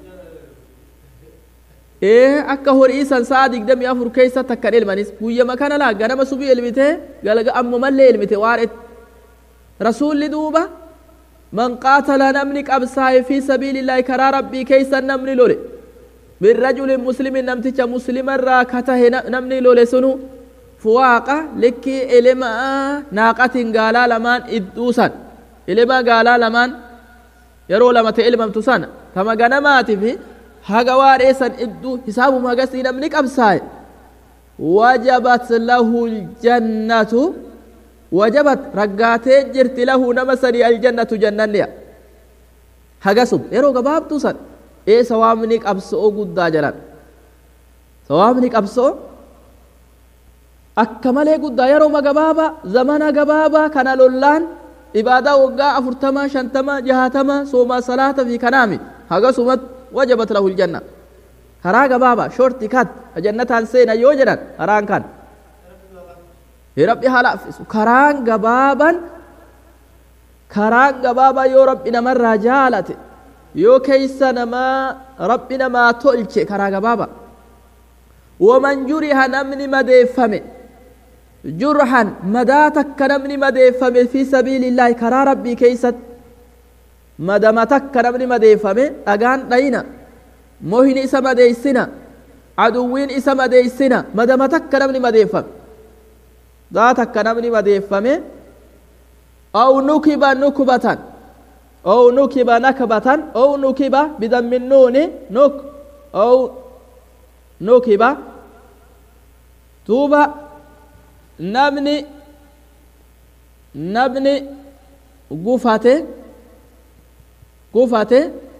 ee akka horii san sa'a digdamii afur keessa takkan ilmanis guyyama kana laa ganama subii ilmite galga ammumallee ilmite waaretti rasuulli duuba man qaatala namni qabsaa'e fi sabiilillaahi karaa rabbii keessa namni lole min rajulin muslimin namticha muslimarraa ka tahe namni lole sunu fuwaaqa likkii elemaa naaqatiin gaalaa lamaan idduusan elemaa gaalaa lamaan yeroo lama ta'e ilmamtu sana tama ganamaati fi haga waaree san idduu hisaabuma hagasii namni qabsaa'e wajabat lahu ljannatu wajabat raggaatee jirti lahu nama sanii aljannatu jannanniya hagasum yeroo gabaabtuu san ee sawaabni qabso'oo guddaa jalan sawaabni qabso'o akka malee guddaa yeroo gabaabaa zamana gabaabaa kana lollaan ibaadaa waggaa afurtama shantama jahatama soomaa salaata fi kanaami hagasumat wajabat lahu ljanna karaa gabaabaa shorti kat jannataan seena yoo jedhan karaan kan rabbi haa laaffisu karaan gabaaban karaan gabaabaa yoo rabbi namarraa jaalate yoo keeysa namaa rabbi namaa tolche karaa gabaaba waman juriha namni madeeffame jurhan madaa takka namni madeeffame fi sabiilillaahi karaa rabbii keeysat madama takka namni madeeffame dhagaan dhayina mohini isa madeeysina aduwwiin isa madeeysina madama takka namni madeeffame daa takka namni madeeffame aw nukiba nukbatan aw nukiba nakbatan aw nukiba bidammi nuuni nuk aw nukiba duuba namni namni gufate gufate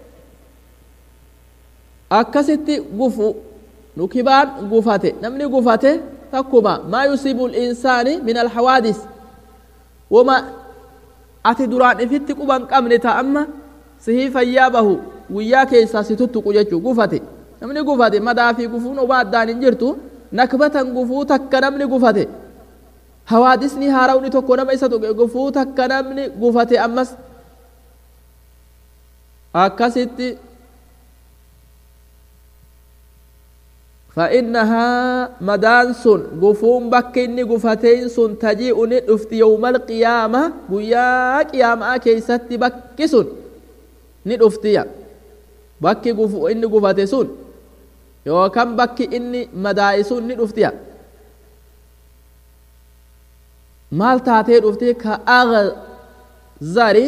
akkasitti gufu nukibaan gufate namni gufate takkuma maa yusiibu linsaani min alhawaadis wama ati duraan ifitti quban qabne ta amma sihii fayyaa bahu guyyaa keessaa si tuttuqu jechuu gufate namni gufate madaa fi gufuun obaa addaan hin jirtu nakbatan gufuu takka namni gufate hawaadisni haarawni tokko nama isa tuqe gufuu takka namni gufate ammas akkasitti فإنها مدان سن غفون بكني غفتين سن تجيء ندفت يوم القيامة ويا قيامة كيست بكسن ندفت يا بكي غفو إني غفت سن يو كم بكي إني مدائي سن ندفت يا مال تاتي دفتي كأغزري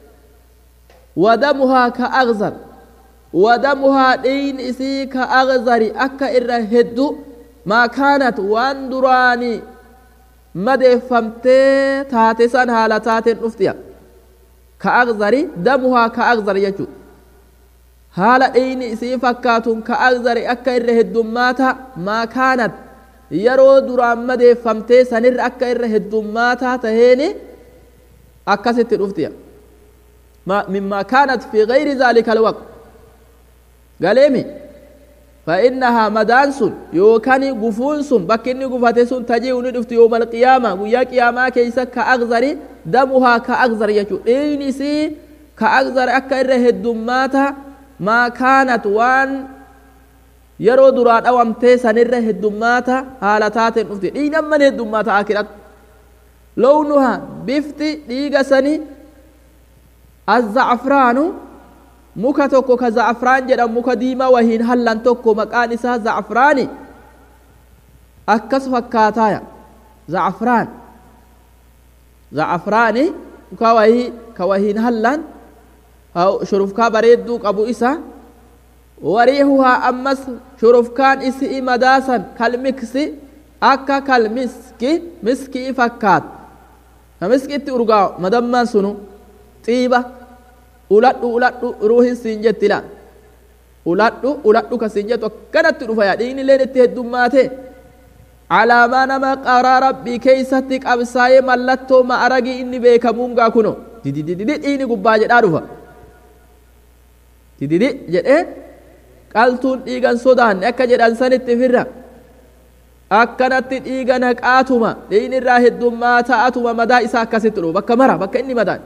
ودمها كأغزر ودمها دين إسي كأغزري أكا إرى هدو ما كانت وان دراني مدى فمتي تاتسان هالا تاتين أفتيا كأغزري دمها كأغزر يجو هالا دين إسي فكاتون كأغزري أكا إرى هدو ماتا ما كانت yeroo duraan madeeffamtee sanirra akka irra heddummaataa taheeni akkasitti dhuftiya mimmaa kaanat fi gayri zaalika alwaqt galeemi فإنها مدان سن يوكاني غفون سن بكني غفته سن تجي ندفت يوم القيامة ويا قيامة كيسا كأغزري دمها كأغزر يجو إيني سي كأغزر أكا إره الدماتا ما كانت وان yeroo duraa dhawamtee sanirra heddummaata haala taateen dhufte dhiigamman heddummaata akirat lownuha bifti dhiiga sani azzacfraanu muka tokko ka zacfraan jedhamu muka diimaa wahiin hallan tokko maqaan isaa zacfraani akkas fakkaataaya zacafraan zacafraani ka wahii ka wahiin hallan shurufkaa bareedduu qabu isa wariihuhaa ammas shurufkaan isii madaasan kalmiksi akka kalmiski miskii fakkaat ka miskitti urgaa madammaan sunu xiiba uladhu uladhu ruuhin siin jetti la uladhu uladhu ka siin jettu akkanatti dhufa yaa dhiigni illeen itti heddummaate alaamaa nama qaraa rabbii keeysatti qabsaa'ee mallattoo ma'aragii inni beekamuungaa kuno didididi dhiigni gubbaa jedhaa dhufa dididi jedhee qaltuun dhiigan sodaanne akka jedhan sanitti firra akkanatti dhiiga naqaatuma dhiigni irraa heddummaa ta'atuma madaa isaa akkasitti dhufu bakka mara bakka inni madaan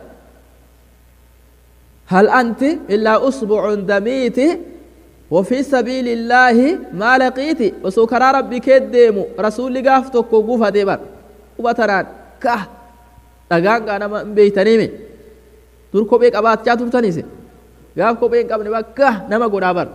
هل أنت إلا أصبع دميت وفي سبيل الله ما لقيت وسكر ربي كديمو رسول قاف توكو قوفا ديبر وبتران كه دغان غانا ما بيتنيمي دور كو بيك ابات جاتو تنيسي قاف كو بيك ابن بكه نما غدابر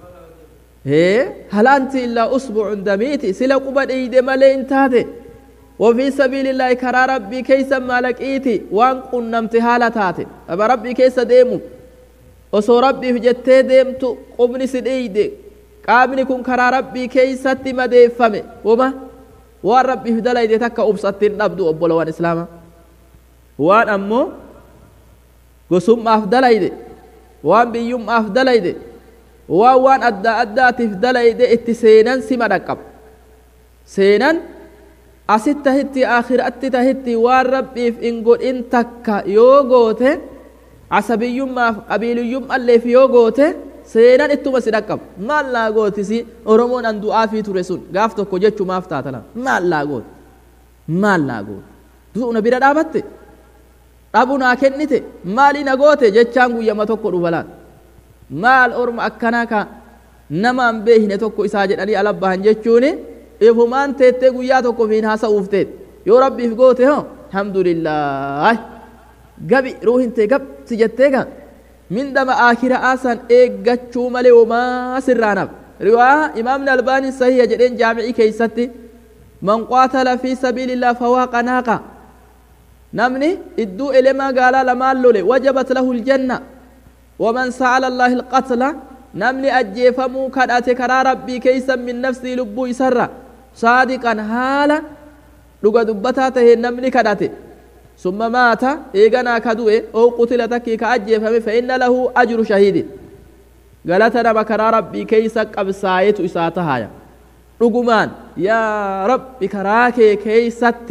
هي هل أنت إلا أصبع دميت سلا قبا ايدي مالي انتاتي وفي سبيل الله كرا ربي كيس مالكيتي وان قنمت حالتاتي أبا ربي كيس ديمو osoo rabbiif jettee deemtu qubni si dhiide qaamni kun karaa rabbii keeysatti madeeffame woma waan rabbiif dalayde takka ubsattiin dhabdu obbolowwan islaama waan ammoo gosummaaf dalayde waan biyyummaaf dalayde waan waan adda addaatiif dalayde itti seenan sima dhaqqab seenan asit tahitti akhiratti tahitti waan rabbiif in godhin takka yoo goote asabiyyummaaf qabiiliyyummalleef yoo goote seenan ittuma si dhaqqab maal laa gootisi oromoon an du'aafii ture sun gaaf tokko jechumaaf taatala maal laa goote maal laa goote du'una bira dhaabatte dhabu naa kennite maali na goote jechaan guyyama tokko dhufalaan maal orma akkanaa ka nama an beehine tokko isaa jedhanii alabbahan jechuuni ifumaan teettee guyyaa tokko fiin haasa'uuf teet yoo rabbiif goote ho alhamdulillaahi gabi ruuhin tee gab si jettee ga mindama aakira aasan eeggachuu malee homaa sirraanaf riwaa imaamni albaanii sahiha jedheen jaamicii keeysatti man qaatala fi sabiilillah fawaaqa naaqa namni idduu elemaa gaalaa lamaan lole wajabat lahu ljanna waman sa'ala allahi alqatla namni ajjeefamuu kadhate karaa rabbii keeysan min nafsii lubbuu isarra saadiqan haala dhuga dubbataa taheen namni kadhate ثم مات إيغانا كدوه أو قتل تكي كأجي فإن له أجر شهيد قالتنا بكرا ربي كيسا قبسايت إساتها يا رقمان يا رب كراكي كيست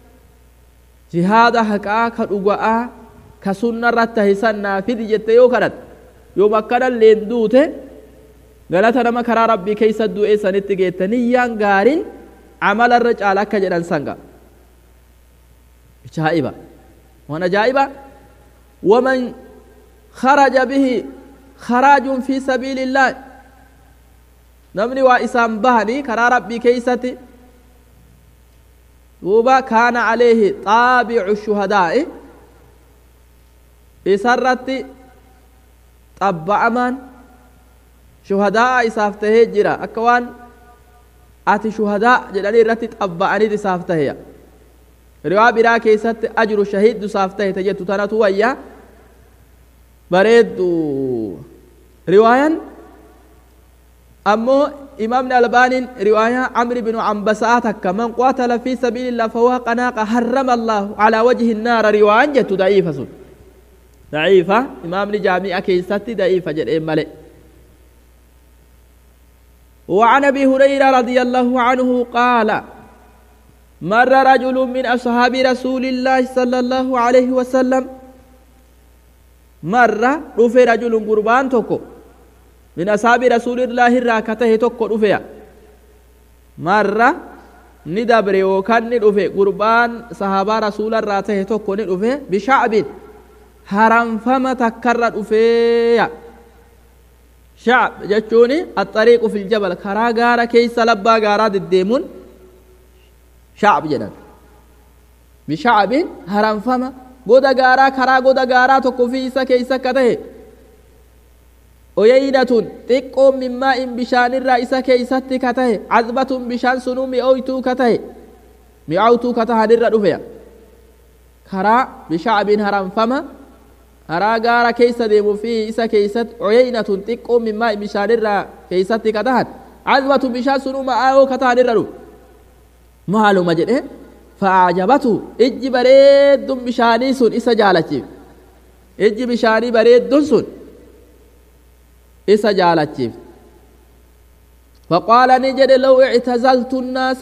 جهاد حقا كرقاء كسنة رتهسنا في دي جت يو كرت يوم أكنا اللين دوته قالتنا بكرا ربي كيسا دوئي سنت جيتني يان غارين عمل الرجال كجران سنغا ajaa'iba waan ajaa'iba waman kharaja bihi kharaajun fi sabiili illaahi namni waa isaan bahanii karaa rabbii keeysatti duuba kaana caleehi xaabicu shuhadaa'i isarratti xabba'amaan shuhadaa isaaf tahee jira akka waan ati shuhadaa jedhanii irratti xabba'anit isaaf taheya riwaa biraa keessatti ajru shahiiddu isaaf tahe ta jettu tanatu wayya bareeddu riwaayan ammoo imaamni albaaniin riwaayaa camri binu cambasaa takka man qaatala fi sabiilillah fawaa qanaaqa harrama allaahu calaa wajhi naara riwaayan jettu da'iifa sun da'iifa imaamni jaami'a keessatti da'iifa jedheen male وعن ابي هريره رضي الله عنه قال مر رجل من اصحاب رسول الله صلى الله عليه وسلم مر رفي رجل قربان توكو من أصحاب رسول الله راكته توكو رفيا مر ندبر وكان ندفه قربان صحابة رسول الله راته توكو ندفه بشعب هرم فما تكرر رفيا شعب جتشوني الطريق في الجبل كرا غارة كيس لبا غارة الديمون شعب جنان بشعب هرم فما goda gaaraa karaa goda gaaraa tokko fi isa keeysa akka tahe oyeydatun xiqqoon mimmaa'in bishaanirraa isa keeysatti ka tahe cazbatun bishaan sunuu mi'ooytuu ka tahe mi'aawtuu katahanirra dhufeya karaa bishacbin haranfama karaa gaara keessa deemu fi isa keessatti uyeynatun xiqqoo mimmaa bishaanirraa keessatti katahan cazbatun bishaan sunuu ma'aawoo katahanirra dhufe maaluma jedhe fa'aajabatu ijji bareeddun bishaanii sun isa jaalachiif ijji bishaanii bareeddun sun isa jaalachiif فقال نجد لو اعتزلت الناس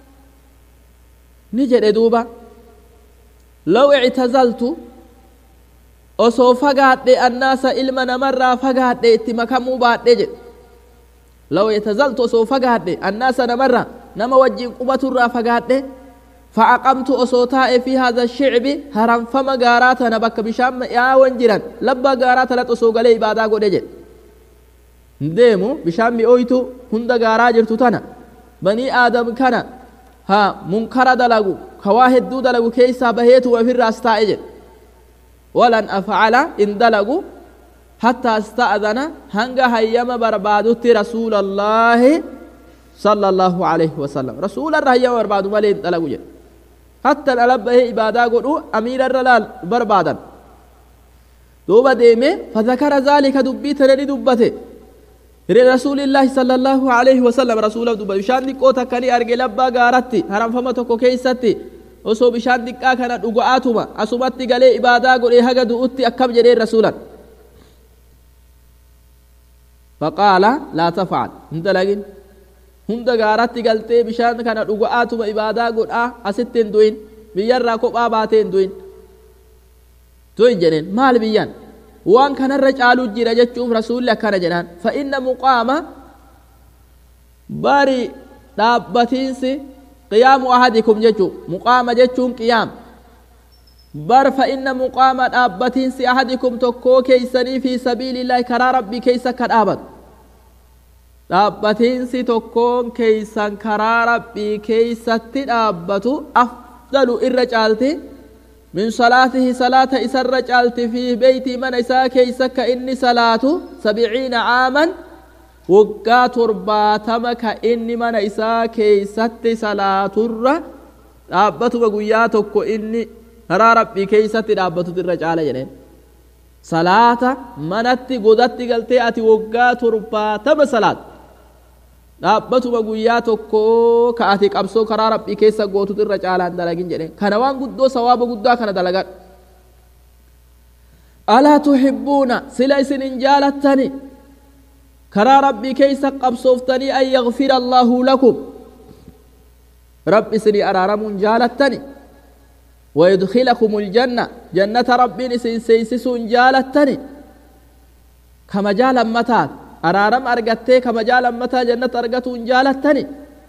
نجد دوبا لو اعتزلت osoo fagaadhe annaasa ilma namarraa fagaadhe itti makamuu baadhe jedhe law itazaltu osoo fagaadhe annaasa namarraa nama wajjin qubaturraa fagaadhe فأقمت أصوتاء في هذا الشعب هرم فما غاراتنا بك بشام يا وانجران لبا غارات لا تسوق لي بعدا غودجه deemu bishaan mi'ooytu hunda gaaraa jirtu tana banii aadam kana ha munkara dalagu kawaa hedduu dalagu keessaa baheetu ofirraas taa'e jedhe walan afcala in dalagu hatta asta'dana hanga hayyama barbaadutti rasuulallaahi sala allahu alayhi wasalam rasuularra hayyama barbaadu malee hin dalagu jedhe hatta dhala bahee ibaadaa godhu amiirarra laal barbaadan duuba deeme fadakara zaalika dubbii tana ni dubbate رسول الله صلى الله عليه وسلم رسول الله بشان دقو تكني أرجع لبا غارتي حرام فما تكو كيستي osoo bishaan diqqaa kana dhugu'aatuma asumatti galee ibaadaa godhee haga du'utti akkam jedhee rasuulan faqaala laa tafcal hin dalagin hunda gaaratti galtee bishaan kana dhugu'aatuma ibaadaa godhaa asitti hin du'in biyyarraa kophaa baatee hin du'in du'in jedheen maal biyyaan waan kanarra caaluu jira jechuuf rasuulli akkana jedhaan fa inna muqaama bari dhaabbatiinsi qiyaamu ahadikum jechuu muqaama jechuun qiyaam bar fa inna muqaama dhaabbatiinsi ahadikum tokkoo keeysanii fi sabiilillaahi karaa rabbii keeysa akka dhaabatu dhaabbatiinsi tokkoon keeysan karaa rabbii keeysatti dhaabbatu afdalu irra caalti من صلاته صلاة إسر جالت في بيتي من إسا كيسك إني صلاة سبعين عاما وقا ترباتما كإني من إسا كيست صلاة الرّ dhaabbatu guyyaa tokko inni karaa rabbii keeysatti dhaabbatutu irra caala jedheen salaata manatti godatti galtee ati waggaa torbaatama salaat dhaabbatuma guyyaa tokko ka ati qabsoo karaa rabbii keessa gootutu irra caalaan dalagin jedheen kana waan guddoo sawaaba guddaa kana dalagan alaa tuhibbuuna sila isin hin jaalattani karaa rabbii keessa qabsooftanii an yagfira allaahu lakum رب سني أرارمون جالتني ويدخلكم الجنة جنة ربي سن سيسسون جالتني كما جال متى أرارم أرغتي كما جال متى جنة أرغتون جالتني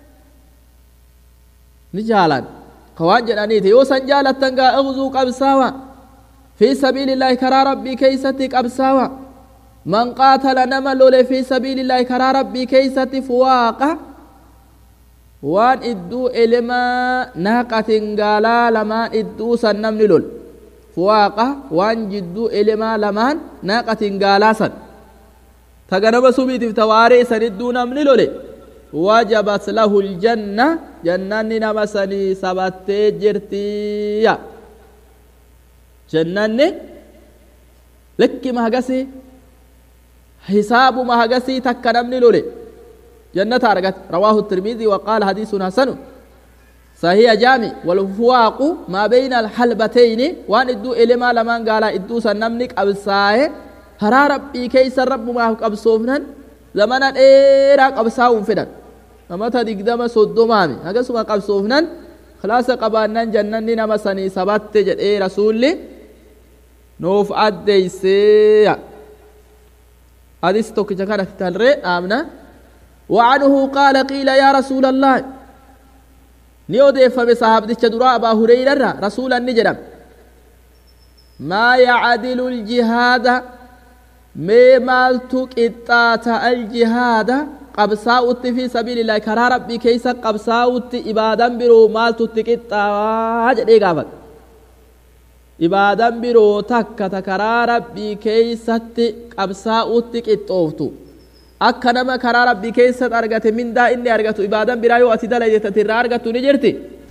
نجالان قوان جنانيتي يوسن جالتن أغزو قبساوا في سبيل الله كرا ربي كيستي قبساوا من قاتل نمل في سبيل الله كرا ربي كيستي فواقه waan idduu elemaa naaqatin gaalaa lamaan idduu san namni lol fuwaaqa waan jidduu elemaa lamaan naaqatin gaalaa san ta ganama subiitiif ta waaree san idduu namni lole wajabat lahu ljanna jannanni nama sanii sabattee jirtiya jannanni lekkima hagasii hisaabuma hagasii takka namni lole جنة أرقت رواه الترمذي وقال حديث حسن صحيح جامع والفواق ما بين الحلبتين وان ادو إلما لمن قال ادو سنمنك أبساه هرا ربي كيس رب ما قبصوفنا زمانا إيرا قبساهم فدن أما تدقدم صدومامي هكذا سما قبصوفنا خلاص قبانا جنن نما سني سبت جد إيه رسولي نوف أديسي حديث توكي جكارة تتلري آمنا وعنه قال قيل يا رسول الله نيودي فبصحاب دي درا أبا هريرة رسول النجرم ما يعدل الجهاد مي مالتو قطات الجهاد قبساوت في سبيل الله كرا ربي كيسا قبساوت إبادا برو مالتو تقطا جدي قافت إبادا برو تكة كرا ربي كيسا قبساوت قطوفتو akka nama karaa rabbii keessatti argate mindaa inni argatu ibaadan biraa yoo ati dalayte irraa argattu ni jirti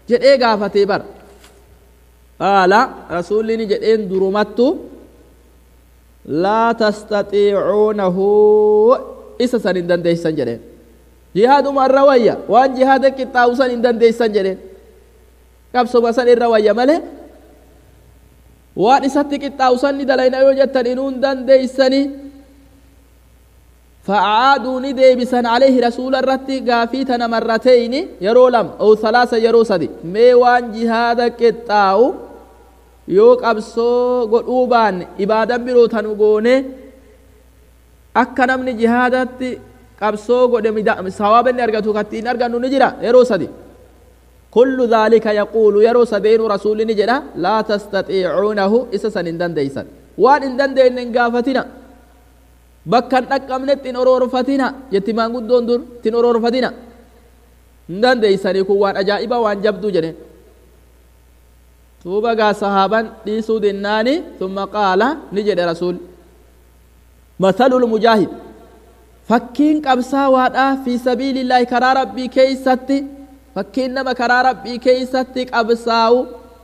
jedhee gaafatee bara qaala rasuulli ni jedheen durumattu laa tastaxiicuunahu isa san hin dandeeysan jedheen jihaaduma irra wayya waan jihaada qixxaawu san hin dandeeysan jedheen qabsoma san irra wayya malee waan isatti qixxaawu san ni dalayna yoo jettan inuu hin dandeeysanii فأعادوا ندي بسن عليه رسول الرتي قافيتنا مرتين يرو لم أو ثلاثة يرو سدي ميوان جهاد كتاو yoo qabsoo godhuu baanne ibaadan biroo tanu goone akka namni jihaadatti qabsoo godhe sawaaba inni argatu kattiin argannu ni jira yeroo sadi kullu dhaalika yaquulu yeroo sadeenu rasuulli ni jedha laa tastaxiicuunahu isa san hin dandeeysan waan hin dandeenye hin gaafatina bakka hin dhaqqabnetti hin oroorfatina jetti maanguddoon dur tin oroorfatina hin dandeeysanii kun waan ajaa'iba waan jabduu jedheen tuuba gaa sahaaban dhiisuu dinnaani thumma qaala ni jedhe rasuul mathalu lmujaahid fakkiin qabsaawaadha fi sabiilillaahi karaa rabbii keeysatti fakkiin nama karaa rabbii keeysatti qabsaa'u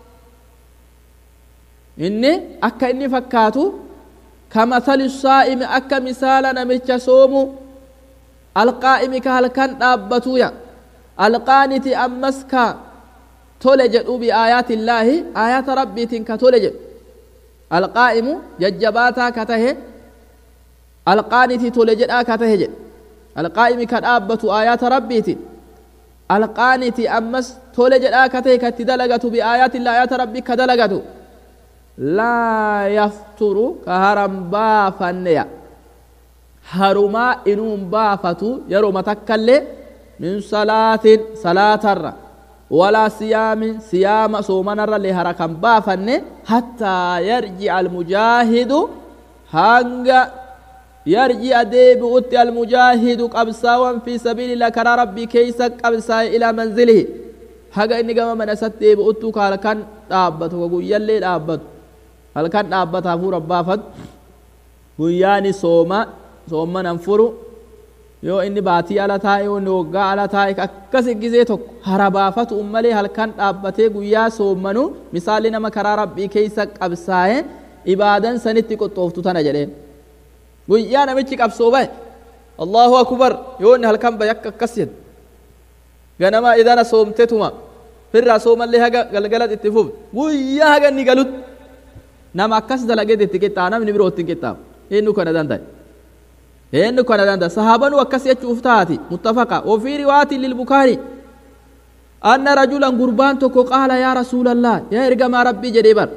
inni akka inni fakkaatu kamathali saa'imi akka misaala namicha soomu alqaa'imi ka halkan dhaabbatuya alqaaniti ammas ka tole jedhu biaayaati illaahi aayaata rabbiitiin ka tole jedhu alqaa'imu jajjabaataa ka tahe alqaaniti tole jedhaa ka tahe jedhe alqaa'imi ka dhaabbatu aayaata rabbiitiin alqaaniti ammas tole jedhaa ka tahe ka itti dalagatu biaayaati illaahi aayaata rabbii ka dalagatu laa yafturu ka haram baafanneya harumaa inuun baafatu yeroo matakkallee min salaatin salaatarra ولا صيام صيام صومنا اللي هركم بافن حتى يرجع المجاهد هنگا يرجع ديب أتي المجاهد قبساوا في سبيل الله كرا ربي كيسا قبسا إلى منزله haga inni gama mana isatti deebi'uttu ka halkan dhaabbatu ka guyyallee dhaabbatu halkan dhaabbata hafuura baafatu guyyaani sooma soomman furu yoo inni baatii ala taa'e yoo inni waggaa ala taa'e akkas gisee tokko hara baafatu malee halkan dhaabbatee guyyaa soommanu misaalli nama karaa rabbii keeysa qabsaa'e ibaadan sanitti qoxooftu tana jedheen guyyaa namichi qabsoo bahe allahu akbar yoo inni halkan bahe akka akkas jedhe ganama idana soomtetuma firraa soomallee haga galgalat itti fuf guyyaa haga inni galut nama akkas dalageet itti qixxaa namni biroo ittiin qixxaafu eenyu kana danda'e eenyu kana danda'a sahaabanu akkas jechuuf taati muttafaqa wafii riwaatin lilbukaari anna rajulan gurbaan tokko qaala yaa rasuulallah yaa ergamaa rabbii jedhee bar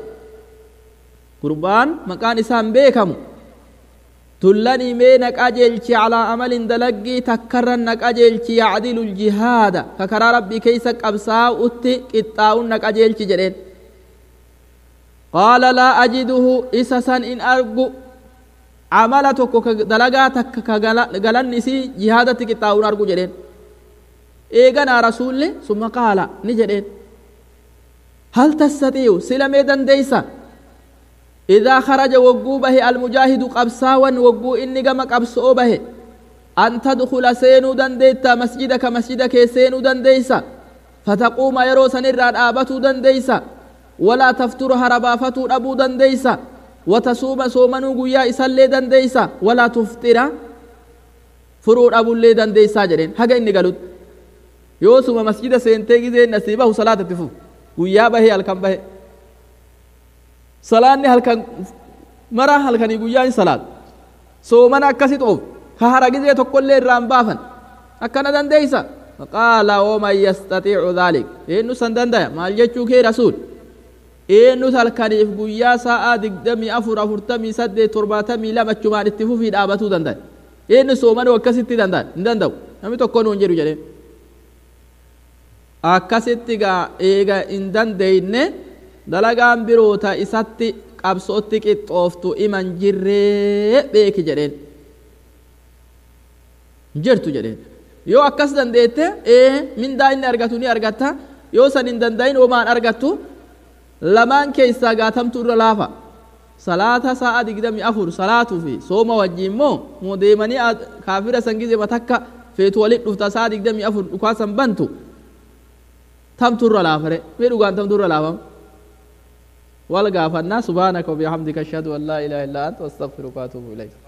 gurbaan maqaan isaan beekamu tullanii mee na qajeelchi calaa amalin dalaggii takkarran na qajeelchi yacdilu ljihaada ka karaa rabbii keeysa qabsaa'utti qixxaa'un na qajeelchi jedheen qaala laa ajiduhu isa san in argu amala tokko ka dalagaa takka ka galanni isii jihaadatti qixxaa'uun argu jedheen eeganaa rasuulli summa qaala ni jedheen hal tastaxii'u sila mee dandeeysa idaa kharaja wogguu bahe almujaahidu qabsaawan wogguu inni gama qabso'oo bahe an tadkula seenuu dandeeyta masjida ka masjida kee seenuu dandeeysa fataquuma yeroo sanirraa dhaabatuu dandeeysa walaa tafturu harabaafatuu dhabuu dandeeysa watasuuma soomanuu guyyaa isallee dandeeysa walaa tuftira furuu dhabullee dandeeysaa jedheen haga inni galut yoosuma masjida seentee gizee nasii bahu salaatatti fuf guyyaa bahee halkan bahe salaanni halkan mara halkanii guyyaa hin salaat soomana akkasit of ka hara gizee tokkollee irraan baafan akkana dandeeysa faqaala waman yastaxiicu dhaalik eenyu san dandaya maal jechuu kee rasuul eenyut halkaniif guyyaa sa'aa digdamii afur afurtamii saddeet torbaatamii lama achumaan itti fufii dhaabatuu dandaya eenyu soomanuu akkasitti danda'a hin danda'u namni tokko nuun jedhu jedhee akkasitti gaa eega hin dandeeyne dalagaan biroota isatti qabsootti qixxooftu iman jirree beeki jedheen jirtu jedheen yoo akkas dandeette ee mindaa inni argatu ni argatta yoo san hin dandayin homaan argattu lamaan keessaa gaatamtu irra laafa salaata sa'a digdami afur salaatuu fi sooma wajjiin moo moo deemanii kaafira san gize matakka feetu walit dhufta sa'a digdami afur dhukaasan bantu tamturra laafare mee dhugaan tamturra laafama wal gaafannaa subhaanaka wabihamdika ashhadu an laa ilaaha illa anta astaghfiruka wa atuubu ilayk